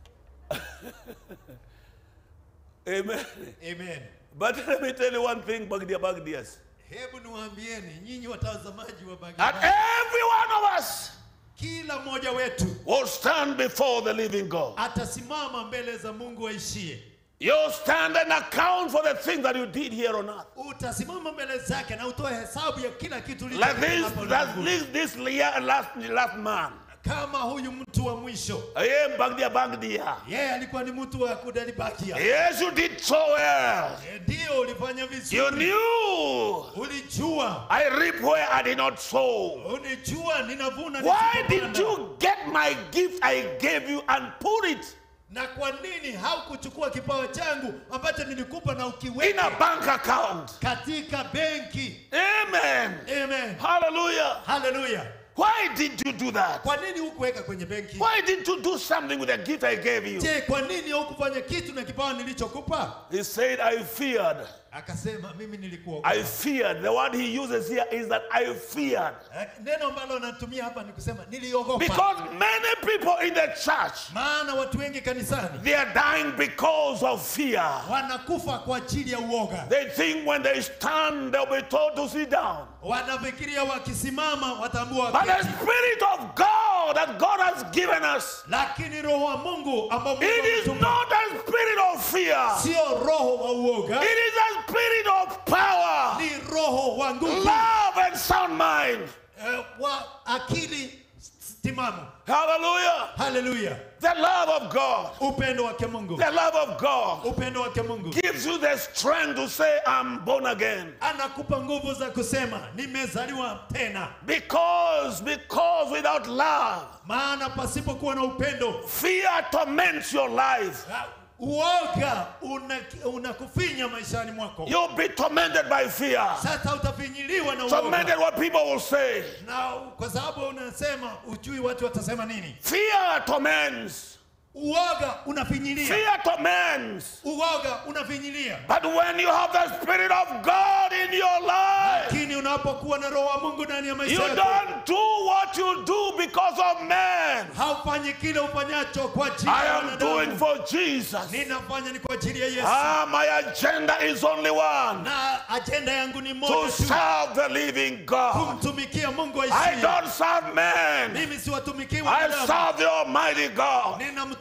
Amen. amen But let me tell you one thing, Bagdia Bagdias. hebu niwaambieni nyinyi watazamaji wa bagia That bagia every one of us kila mmoja wetu will stand before the living God. atasimama mbele za mungu aishie You'll stand and account for the things that you did here on earth. utasimama mbele zake na utoe hesabu ya kila kitu Like ulichofanya this, hapa that, ulimwenguni. this, this year, last, last man. kama huyu mtu wa mwisho I am Bagdia Bagdia. yeye alikuwa ni mtu wa kudalibakia Yes, you did so well. Eh, ndio ulifanya You vizuri knew ulijua I reap where I did not sow. ulijua ninavuna Why did nisipopanda. you get my gift I gave you and put it na kwa nini haukuchukua kipawa changu ambacho nilikupa na in a ukiweka bank account? katika benki Amen. amen Hallelujah. haleluya Why did you do that? kwa nini hukuweka kwenye benki Why didn't you do something with the gift I gave you? je kwa nini haukufanya kitu na kipawa nilichokupa He said, I feared. akasema mimi nilikuwa I feared. The word he uses here is that I feared. Eh, neno ambalo anatumia hapa ni kusema niliogopa Because many people in the church, maana watu wengi kanisani they are dying because of fear. wanakufa kwa ajili ya uoga They think when they stand, they'll be told to sit down. wanafikiria wakisimama wataambua But the waketi. Spirit of God that God has given us, lakini roho wa mungu ambao Mungu it is ametuma not a spirit of fear. sio roho wa uoga It is a spirit of power, ni roho wa nguvu love, and sound mind. eh, wa akili timamu Hallelujah. haleluya The love of God, upendo wake mungu the love of God upendo wake mungu gives you the strength to say, I'm born again. anakupa nguvu za kusema nimezaliwa tena Because, because without love, maana pasipokuwa na upendo fear torments your life. ah, uoga unakufinya una unakufinya maishani mwako You'll be tormented by fear. sasa utafinyiliwa na Tormented uoga what people will say. na kwa sababu unasema ujui watu watasema nini Fear torments. uoga unafinyilia Fear torments. uoga unafinyilia But when you have the Spirit of God in your life, lakini unapokuwa na roho wa mungu ndani ya you maisha yako don't do what you do because of man. haufanyi kile ufanyacho kwa ajili I ya am wanadamu. doing for Jesus. ninafanya ni kwa ajili ya yesu Ah, my agenda is only one na ajenda yangu ni to moja tu serve the living God. kumtumikia mungu I aishie don't serve man, mimi siwatumikii I wanadamu serve the Almighty God. ninamtumikia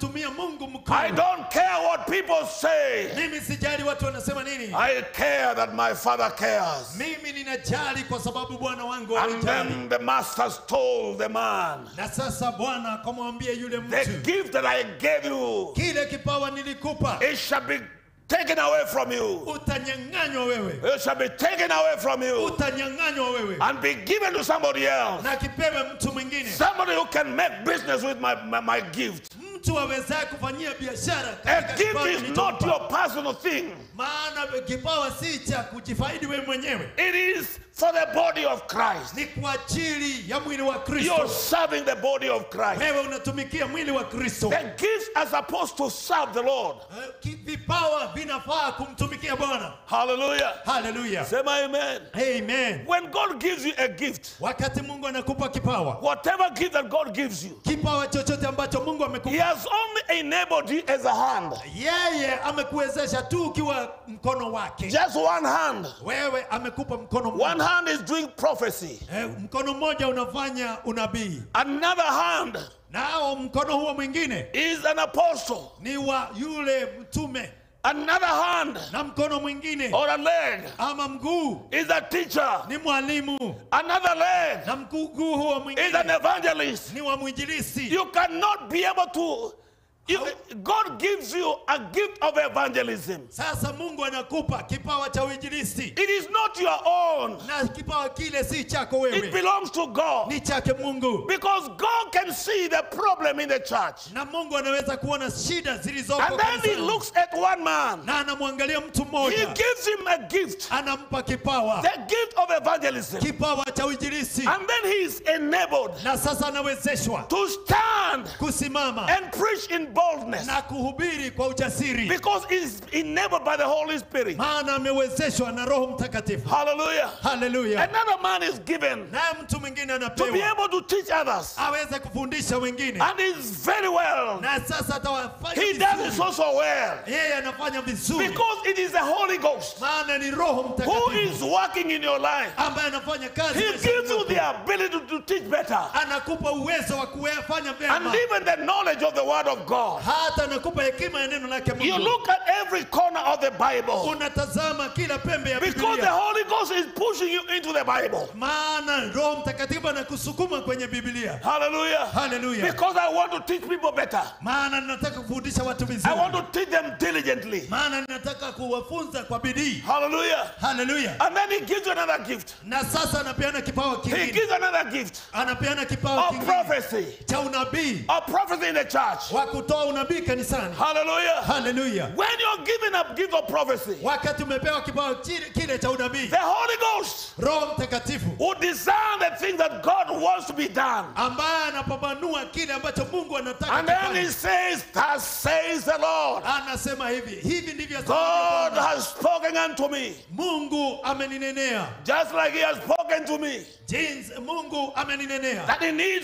unamtumia mungu I mkono don't care what people say. mimi sijali watu wanasema nini I care that my father cares. mimi ninajali kwa sababu bwana wangu And anijali then the masters told the man, na sasa bwana akamwambia yule The mtu gift that I gave you, kile kipawa nilikupa it shall be taken away from you. utanyang'anywa wewe It shall be taken away from you utanyang'anywa wewe and be given to somebody else. na kipewe mtu mwingine Somebody who can make business with my, my, my gift. mtu awezaye kufanyia biashara A katika gift kipawa is nilichompa. not your personal thing. maana kipawa si cha kujifaidi wewe mwenyewe It is for the body of Christ. ni kwa ajili ya mwili wa You're kristo serving the body of Christ. wewe unatumikia mwili wa kristo The gifts are supposed to serve the Lord. Eh, ki- vipawa vinafaa kumtumikia bwana Hallelujah. haleluya Say my amen. amen When God gives you a gift, wakati mungu anakupa kipawa whatever gift that God gives you, kipawa chochote ambacho mungu He amekupa has only enabled you as a hand. yeye amekuwezesha tu ukiwa mkono wake Just one hand. wewe amekupa mkono One mmoja hand is doing prophecy. eh, mkono mmoja unafanya unabii Another hand nao mkono huo mwingine is an apostle. ni wa yule mtume Another hand na mkono mwingine or a leg ama mguu is a teacher. ni mwalimu Another leg na mguu huo is an mwingine evangelist. ni wa mwinjilisi You cannot be able to. You, God gives you a gift of evangelism. sasa mungu anakupa kipawa cha uinjilisti It is not your own. na kipawa kile si chako It wewe belongs to God. ni chake mungu Because God can see the problem in the church. na mungu anaweza kuona shida zilizopo And then He kanisani. looks at one man. na anamwangalia mtu He mmoja gives him a gift, anampa kipawa the gift of evangelism. kipawa cha uinjilisti And then he is enabled na sasa anawezeshwa to stand kusimama and preach in boldness na kuhubiri kwa ujasiri because he is enabled by the Holy Spirit. maana amewezeshwa na roho mtakatifu Hallelujah. haleluya Another man is given naye mtu mwingine to be anapewa able to teach others. aweze kufundisha wengine And he's very well. na sasa atawafanya He does it vizuri. so, so well. yeye anafanya vizuri Because it is the Holy Ghost maana ni roho who mtakatifu is working in your life. ambaye anafanya kazi He maishani gives you mwako. the ability to teach better. anakupa uwezo wa kufanya And vyema even the knowledge of the Word of God. hata anakupa hekima ya neno lake You Mungu look at every corner of the Bible unatazama kila pembe ya because the Biblia Holy Ghost is pushing you into the Bible. maana roho mtakatifu anakusukuma kwenye Biblia Hallelujah. haleluya Because I want to teach people better. maana ninataka kufundisha watu I vizuri want to teach them diligently. maana ninataka kuwafunza kwa bidii Hallelujah. haleluya And then he gives you another gift. na sasa anapeana kipawa He kingine gives another gift anapeana kipawa of kingine prophecy. cha unabii Of prophecy in the church. wa kutoa unabii kanisani Hallelujah. haleluya When you're given a gift of prophecy, wakati umepewa kipawa kile, kile cha unabii the Holy Ghost roho mtakatifu will discern the things that God wants to be done. ambaye anapambanua kile ambacho mungu anataka And then he kufanya. says, Thus says the Lord. anasema hivi hivi ndivyo God asemavyo Bwana. has spoken unto me, mungu ameninenea just like he has spoken to me, jinsi mungu ameninenea that he needs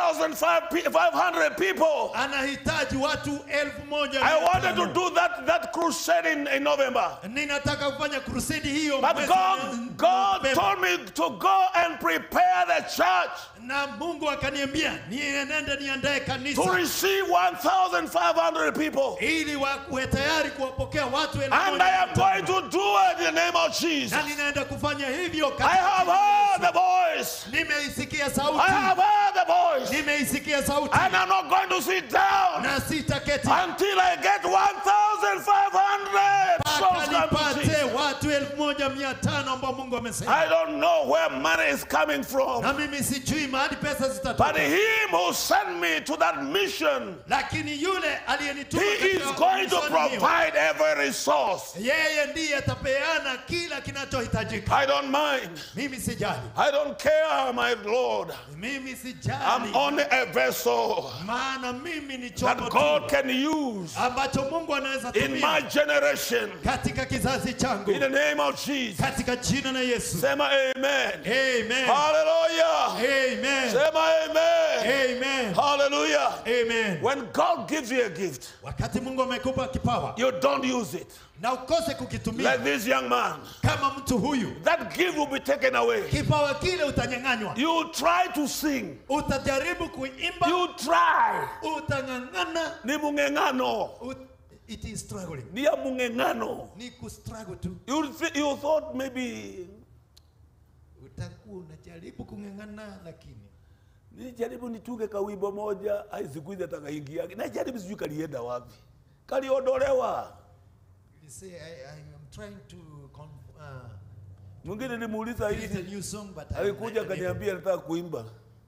1,500 people. anahitaji watu elfu moja I mia wanted to tano. do that, that crusade in, in November. ninataka kufanya krusedi hiyo But mwezi God, wa- God Novemba. told me to go and prepare the church na mungu akaniambia nienende niandae to kanisa receive 1,500 people. ili wakuwe tayari kuwapokea watu elfu And moja I mia am going tano. to do it in the name of Jesus. na ninaenda kufanya hivyo I katika have jina la heard Yesu. the voice. nimeisikia I sauti have heard the voice. nimeisikia sauti And I'm not going to sit down na sitaketi until I get 1,500 mpaka souls come to nipate Jesus. watu elfu moja mia tano ambao mungu amesema I don't know where money is coming from. na mimi sijui mahali pesa But zitatoka him who sent me to that mission, lakini yule aliyenituma he is katika going to mishoni hiyo, provide every resource. yeye ndiye atapeana kila kinachohitajika I don't mind. mimi sijali I don't care, my Lord. mimi I'm sijali only a vessel maana mimi ni that chombo God tu can use ambacho mungu anaweza in my tumia generation. katika kizazi changu In the name of Jesus. katika jina la yesu Say my amen. amen Hallelujah. amen Say my amen. amen Hallelujah. amen Amen. When God gives you a gift, Wakati Mungu amekupa kipawa you don't use it. na ukose kukitumia Like this young man, kama mtu huyu, that gift will be taken away. kipawa kile utanyang'anywa. You try to sing. Utajaribu kuimba, You try. utang'ang'ana. Ni mungengano. Ut- It is struggling. Ni ya mungengano. Ni kustruggle tu. You, thi- you thought maybe Utakuwa unajaribu kung'ang'ana lakini nilijaribu nitunge kawimbo moja, ai siku hizi atakaingia. Najaribu sijui kalienda wapi. Kaliondolewa. you say I, I am trying to con- uh, Mwingine nilimuuliza create a hivi, new song but I alikuja I- I- akaniambia nataka kuimba,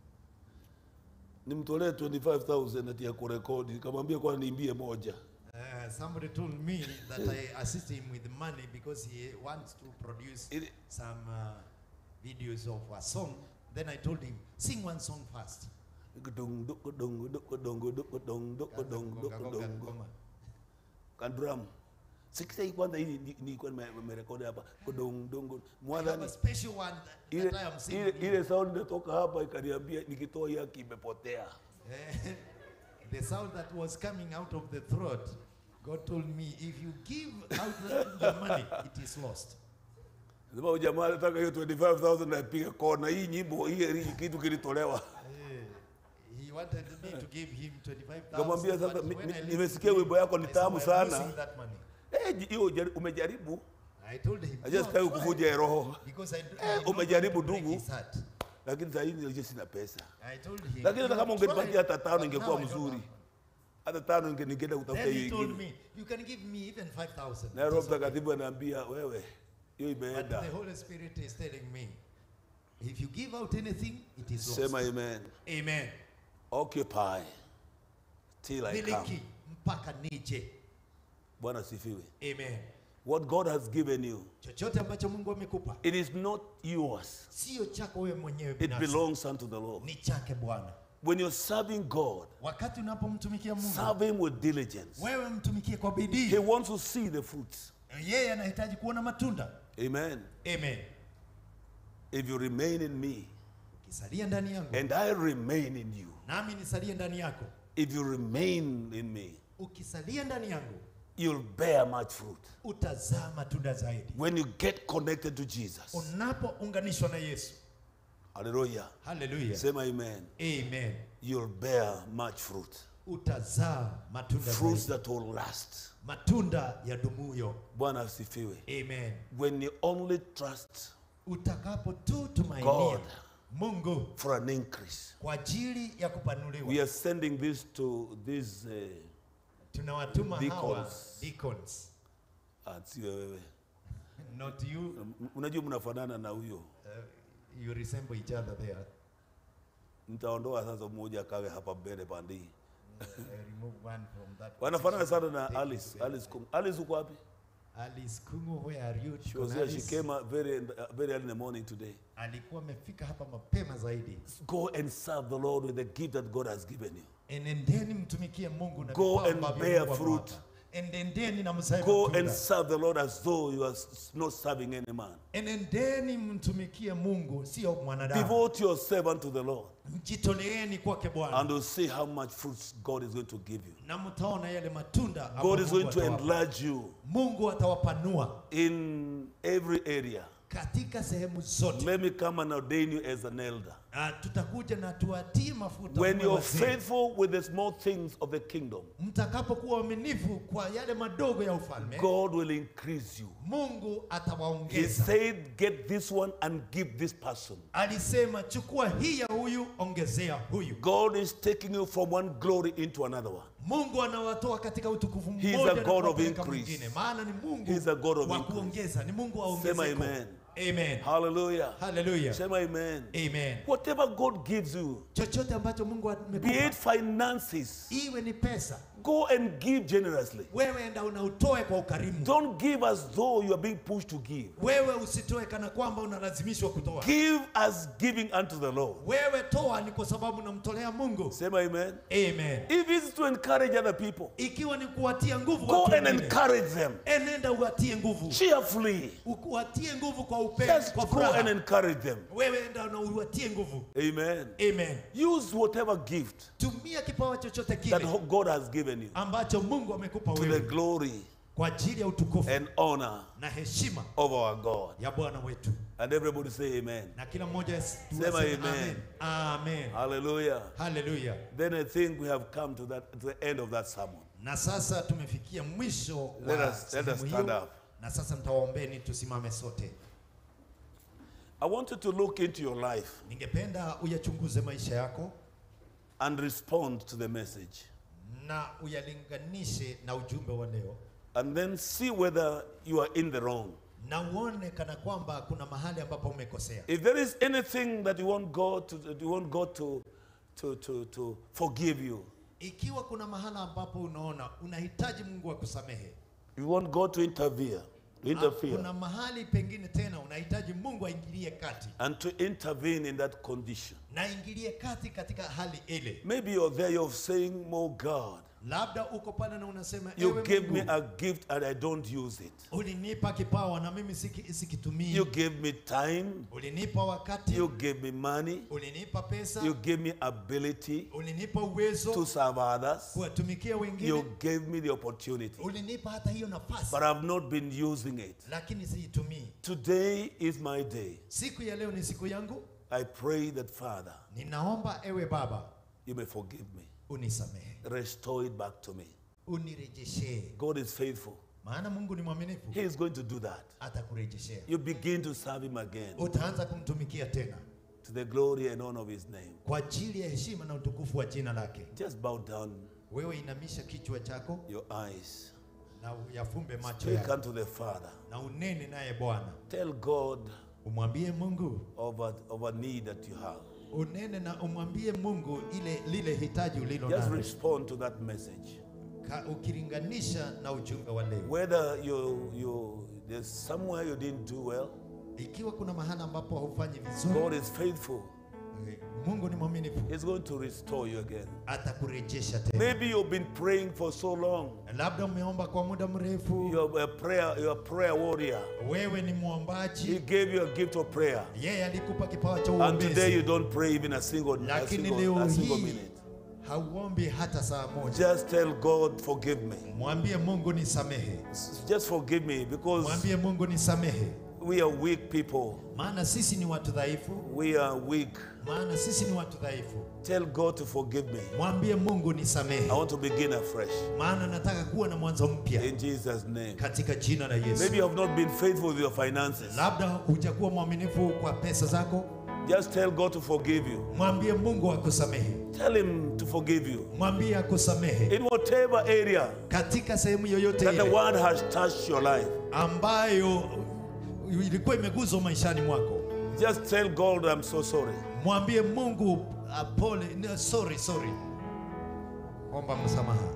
nimtolee 25000 ati ya kurekodi. Nikamwambia kwa niimbie moja. Uh, somebody told me that I assist him with money because he wants to produce It- some uh, videos of a song. Then I told him, sing one song first. Kudung, duk, kudung, duk, kudung, duk, kudung, duk, kudung, duk, Gonga, gonga, kudung, ngoma. kadrum sikisa hii kwanza hii ni- nilikuwa nime- nimerekodi hapa kudung dung I have mwadhani a special one that, ile that I am ile singing. ile sound inatoka hapa ikaniambia nikitoa hii haki imepotea Eh, the sound that was coming out of the throat, God told me, if you give out the, the money, it is lost. sema huyu jamaa anataka hiyo 25000 na piga kona hii nyimbo hii hii kitu kilitolewa Eh, he wanted me to give him 25,000. Kamwambia sasa, but mi- when mi- I listened nimesikia to wimbo him, yako ni I said, tamu "I'm sana." losing that money. eh ji- hiyo jari- umejaribu I told him, aje "No, sitaki try." kuvunja roho Because I, I Eh, did not umejaribu want to break ndugu. his heart. lakini sasa hivi nilikuwa sina pesa I told him, lakini hata "You kama have ungenipatia tried, hata tano but ingekuwa now I don't mzuri have." hata tano inge- ningeenda kutafuta Then hiyo he told ingine me, you can give me even 5,000. na Roho It is okay. Mtakatifu anaambia wewe, hiyo But imeenda. the Holy Spirit is telling me, if you give out anything, it is lost. Sema amen. Amen. Occupy till I come. Miliki mpaka nije. Bwana sifiwe. Amen. What God has given you, Chochote ambacho Mungu amekupa it is not yours. sio chako wewe mwenyewe It binafsi, belongs unto the Lord. ni chake Bwana. When you're serving God, Wakati unapomtumikia Mungu, serve Him with diligence. wewe mtumikie kwa He bidii. wants to see the fruits. Yeye anahitaji kuona matunda. Amen. Amen. If you remain in me Ukisalia ndani yangu and I remain in you, nami nisalie ndani yako, if you remain in me, ukisalia ndani yangu you'll bear much fruit. utazaa matunda zaidi. When you get connected to Jesus, Unapounganishwa na Yesu, hallelujah, haleluya, sema amen, amen, you'll bear much fruit. utazaa matunda Fruits zaidi, that will last. matunda ya dumuyo. Bwana asifiwe. Amen. When you only trust Utakapo tu tumainia God. Mungu for an increase. kwa ajili ya kupanuliwa, We are sending this to these, uh, tunawatuma hawa Deacons. deacons, ah, sio wewe. not you. M- Unajua mnafanana na huyo. Uh, you resemble each other there. Nitaondoa sasa mmoja akawe hapa mbele pande hii. I remove one from that. Wanafanana position, sana na take it Alice. to the Alice other Kum. Alice uko wapi? side. Alice Kungu, where are you? She was Kuna here. She Alice came uh, very uh, very early in the morning today. alikuwa amefika hapa mapema zaidi. Go and serve the Lord with the gift that God has given you. Enendeni mtumikie Mungu na Go vipawa and ambavyo bear Mungu fruit. amewapa. Enendeni na mzae Go matunda. and serve the Lord as though you are s- not serving any man. Enendeni mtumikie Mungu, sio mwanadamu. Devote yourself unto the Lord, Mjitoleeni kwake Bwana and you'll see how much fruits God is going to give you. na mtaona yale matunda ambayo God is Mungu going to atawapa. enlarge you Mungu atawapanua in every area. katika sehemu zote. Let me come and ordain you as an elder. Ah, tutakuja na tuwatie mafuta When mwe you're wazee. faithful with the small things of the kingdom, mtakapokuwa waaminifu kwa yale madogo ya ufalme God will increase you. Mungu He atawaongeza. said, Get this one and give this person. Alisema chukua hii ya huyu, ongezea huyu. God is taking you from one glory into another one. Mungu anawatoa katika utukufu He is mmoja a na God of kuwapeleka increase. mwingine, maana ni Mungu He is a God of wa increase. kuongeza, ni Mungu wa Sema ongezeko. amen. Amen. Hallelujah. Hallelujah. Sema amen. Amen. Whatever God gives you, Chochote ambacho Mungu be it amekupa, finances, iwe ni pesa, go and give generously. wewe enda unautoe kwa ukarimu Don't give as though you are being pushed to give. wewe usitoe kana kwamba unalazimishwa kutoa Give as giving unto the Lord. wewe toa ni kwa sababu unamtolea mungu Say amen. amen If it's to encourage other people, ikiwa ni kuwatia nguvu go watu and wengine, encourage them enenda uwatie nguvu cheerfully. uwatie nguvu kwa upendo Just kwa go furaha and encourage them. wewe enda na uwatie nguvu Amen. amen Use whatever gift tumia kipawa chochote that kile God has given you ambacho mungu amekupa to the wewe glory kwa ajili ya utukufu and honor na heshima of our God. ya bwana wetu And everybody say amen. na kila mmoja as- Sema aseme amen. amen Hallelujah. haleluya Then I think we have come to that to the end of that sermon. na sasa tumefikia mwisho Let wa us- let us sehemu stand hiyo up. na sasa mtawaombeni tusimame sote I want you to look into your life ningependa uyachunguze maisha yako and respond to the message. na uyalinganishe na ujumbe wa leo And then see whether you are in the wrong. na uone kana kwamba kuna mahali ambapo umekosea If there is anything that you want God to you want God to to to, to forgive you, ikiwa kuna mahala ambapo unaona unahitaji mungu akusamehe you want God to interfere, to interfere, kuna mahali pengine tena unahitaji mungu aingilie kati and to intervene in that condition. na aingilie kati katika hali ile Maybe you're there, you're saying, "Oh God, labda uko pale na unasema you ewe gave me Mungu, a gift and I don't use it. ulinipa kipawa na mimi siki- sikitumii You gave me time, ulinipa wakati you gave me money, ulinipa pesa you gave me ability ulinipa uwezo to serve others, kuwatumikia wengine you gave me the opportunity, ulinipa hata hiyo nafasi but I've not been using it. lakini siitumii Today is my day. siku ya leo ni siku yangu I pray that, Father, ninaomba ewe baba you may forgive me. unisamehe Restore it back to me. unirejeshee God is faithful. maana mungu ni mwaminifu He is going to do that. atakurejeshea You begin to serve Him again utaanza kumtumikia tena to the glory and honor of His name. kwa ajili ya heshima na utukufu wa jina lake Just bow down wewe inamisha kichwa chako your eyes. na uyafumbe macho Speak yako unto the Father. na unene naye bwana Tell God umwambie mungu of a, of a need that you have. unene na umwambie mungu ile lile hitaji ulilo Just nalo respond to that message. Ka- ukilinganisha na ujumbe wa leo Whether you you there's somewhere you didn't do well, ikiwa kuna mahala ambapo haufanyi vizuri God is faithful. eh, mungu ni mwaminifu He's going to restore you again. atakurejesha tena Maybe you've been praying for so long. labda umeomba kwa muda mrefu You're a prayer, you're a prayer warrior. wewe ni He mwombaji gave you a gift of prayer. yeye alikupa kipawa cha And today you uombezi don't pray even a single, a lakini single, leo a single hii minute. hauombi hata saa moja Just tell God, forgive me. mwambie mungu nisamehe S- Just forgive me because mwambie mungu nisamehe we are weak people. maana sisi ni watu dhaifu We are weak. maana sisi ni watu dhaifu Tell God to forgive me. mwambie mungu I nisamehe want to begin afresh. maana nataka kuwa na mwanzo mpya In Jesus' name. katika jina la yesu Maybe you have not been faithful with your finances. labda hujakuwa mwaminifu kwa pesa zako Just tell God to forgive you. mwambie mungu akusamehe Tell Him to forgive you. mwambie akusamehe In whatever area katika sehemu yoyote that the ile word has touched your life, ambayo ilikuwa imeguzwa maishani mwako just tell God, I'm so sorry. mwambie mungu uh, pole no, sorry sorry omba msamaha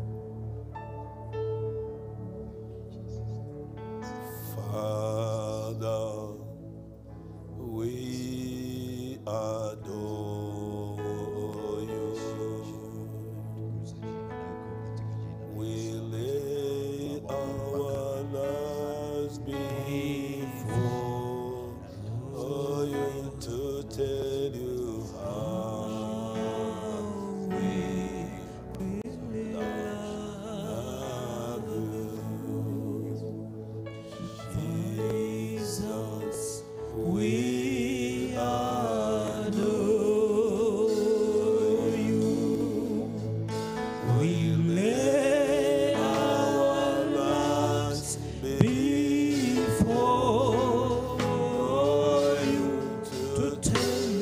Father, we adore you. We lay our lives before you to tell you how we love you. Jesus, we adore you. We lay our lives before you to tell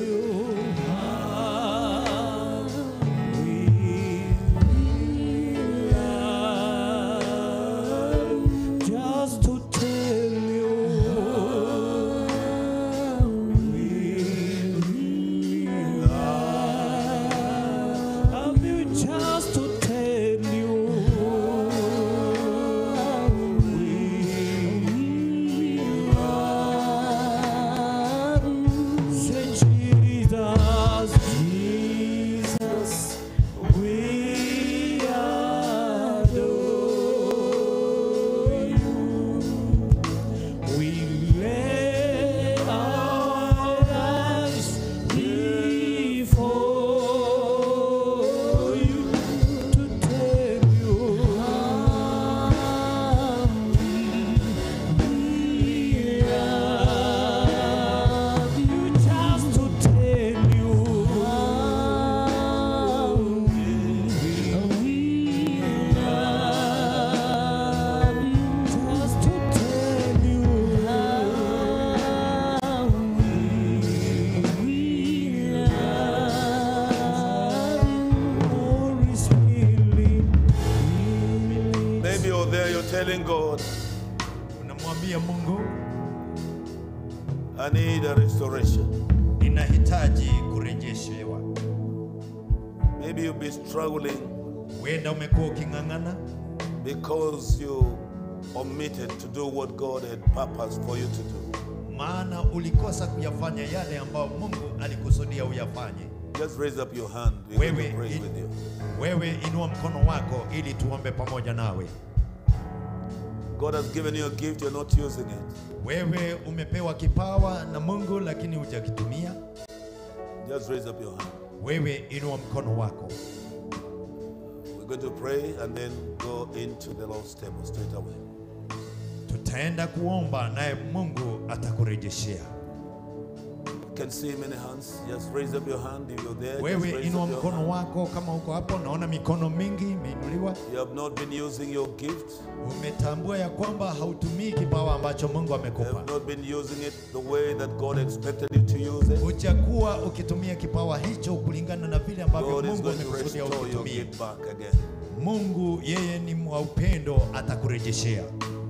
I need a restoration. ninahitaji kurejeshewa. Maybe you'll be struggling Huenda umekuwa uking'ang'ana because you omitted to do what God had purposed for you to do. maana ulikosa kuyafanya yale ambayo Mungu alikusudia uyafanye. Just raise up your hand. We're going Wewe, to pray i- with you. wewe inua mkono wako ili tuombe pamoja nawe. God has given you a gift, you're not using it. Wewe umepewa kipawa na Mungu lakini hujakitumia. Just raise up your hand. Wewe inua mkono wako. We're going to pray and then go into the Lord's table straight away. Tutaenda kuomba naye Mungu atakurejeshea. You can see many hands. Just raise up your hand if you're there. Just Wewe raise inua up your mkono hand. wako kama uko hapo, naona mikono mingi imeinuliwa. You have not been using your gift. Umetambua ya kwamba hautumii kipawa ambacho Mungu You amekupa. have not been using it the way that God expected you to use it. Hujakuwa ukitumia kipawa hicho kulingana na vile ambavyo God is Mungu going to amekusudia restore your ukitumie. gift back again. Mungu yeye ni wa upendo, atakurejeshea.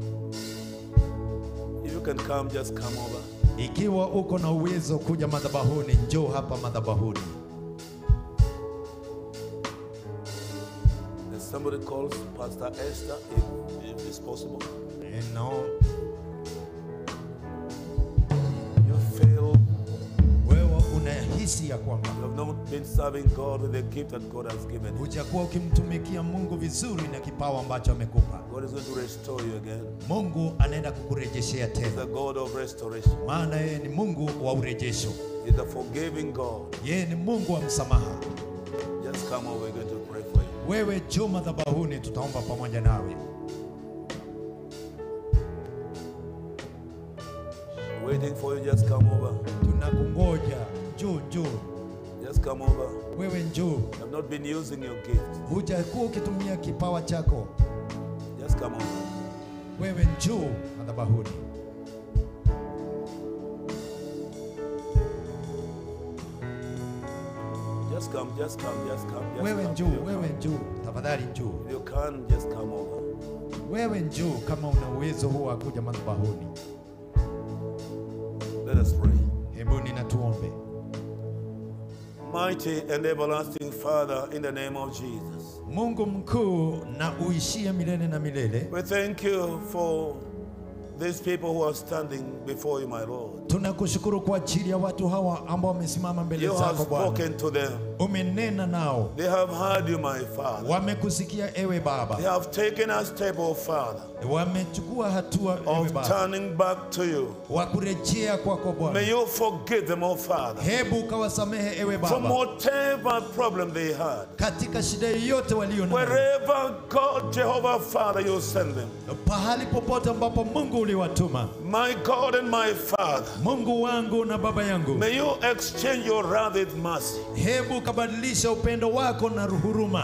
If you can come, just come over. Ikiwa uko na uwezo kuja madhabahuni, njoo hapa madhabahuni. If somebody calls Pastor Esther, if, if it's possible. Eh, No, You feel wewe unahisi ya kwamba you have not been serving God with the gift that God has given you. hujakuwa ukimtumikia Mungu vizuri na kipawa ambacho amekupa. God is going to restore you again. Mungu anaenda kukurejeshea He's tena, the God of restoration. maana yeye ni Mungu wa urejesho. He's the forgiving God. Yeye ni Mungu wa msamaha. Just come over, we're going to pray for you. Wewe njoo madhabahuni, tutaomba pamoja nawe. Waiting for you, just come over. Tunakungoja, njoo, njoo. Just come over. Wewe njoo, You have not been using your gift. hujakuwa ukitumia kipawa chako. Just come over. Wewe njoo madhabahuni. Just come, just come, just come. Just Wewe come. njoo, If you wewe can. njoo, tafadhali njoo. If you can, just come over. Wewe njoo kama una uwezo huo wa kuja madhabahuni. Let us pray. Hebu nina tuombe. Mighty and everlasting Father, in the name of Jesus, Mungu mkuu na uishie milele na milele, we thank you for these people who are standing before you, my Lord. tunakushukuru kwa ajili ya watu hawa ambao wamesimama mbele You have zako Bwana. spoken to them. Umenena nao, They have heard you, my Father. wamekusikia ewe They Baba, have taken a step, oh Father, wamechukua hatua ewe of Baba, turning back to you. wa kurejea kwako May Bwana. you forgive them, oh Father, Hebu ukawasamehe ewe from Baba whatever problem they had. katika shida yoyote walio nayo, Wherever God, Jehovah Father, you send them. pahali popote ambapo Mungu uliwatuma. My God and my Father, Mungu wangu na Baba yangu, may you exchange your wrath with mercy. hebu ukabadilisha upendo wako na huruma.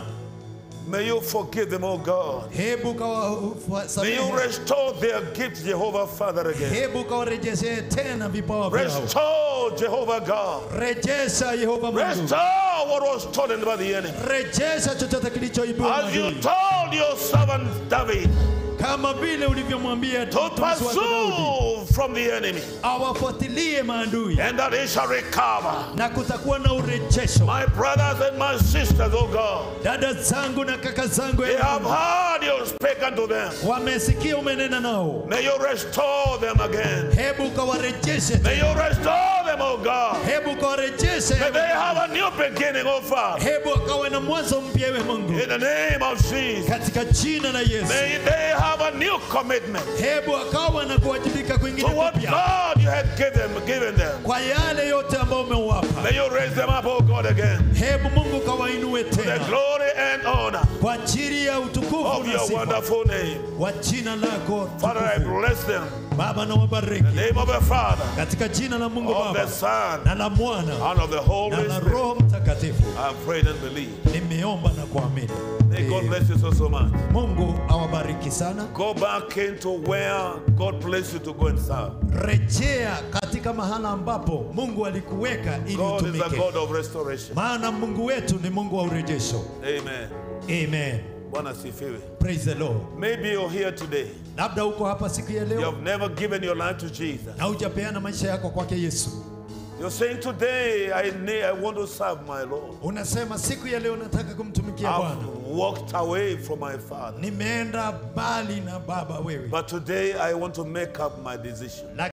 May you forgive them, oh God. Hebu May you ukawasamehe, restore their gifts, Jehovah Father, again. hebu ukawarejeshee tena vipawa vyao. Restore, Jehovah God. Rejesha Yehova Mungu, Restore what was stolen by the enemy. rejesha chochote kilichoibiwa na As you adui. told your servant David kama vile ulivyomwambia to mtumishi wako Daudi pursue from the enemy, awafuatilie maadui and that he shall recover. na kutakuwa na urejesho. My brothers and my sisters, oh God, Dada zangu na kaka zangu, they ewe have Mungu, heard you speak unto them. wamesikia umenena nao, May you restore them again. hebu ukawarejeshe, May you restore them, oh God. hebu ukawarejeshe, May they have a new beginning, oh Father. hebu akawe na mwanzo mpya, ewe Mungu, In the name of Jesus. katika jina la Yesu. May they have a new commitment Hebu akawa na kuwajibika to kwingine what kupya God you had given, given them. kwa yale yote ambayo umewapa. May you raise them up, oh God, again. Hebu Mungu kawainue The tena glory and honor kwa ajili ya utukufu of na your sifa wonderful name. wa jina lako Father, I tukufu. bless them. Baba na In wabariki the name of the Father, katika jina la Mungu of the Baba Son, na la Mwana and of the Holy na la Spirit. Roho Mtakatifu. I have prayed and believe. Nimeomba na kuamini. May God Eh, bless you so, so much. Mungu awabariki sana. Go back into where God placed you to go and serve. Rejea katika mahala ambapo Mungu alikuweka ili God is a utumike, God of restoration. maana Mungu wetu ni Mungu wa urejesho. Amen. Amen. Bwana asifiwe. Praise the Lord. Maybe you're here today. Labda uko hapa siku ya You leo have never given your life to Jesus. na hujapeana maisha yako kwake Yesu. You're saying today I need, I want to serve my Lord. Unasema siku ya leo nataka kumtumikia Bwana. I've walked away from my Father. Nimeenda mbali na Baba wewe. But today I want to make up my decision.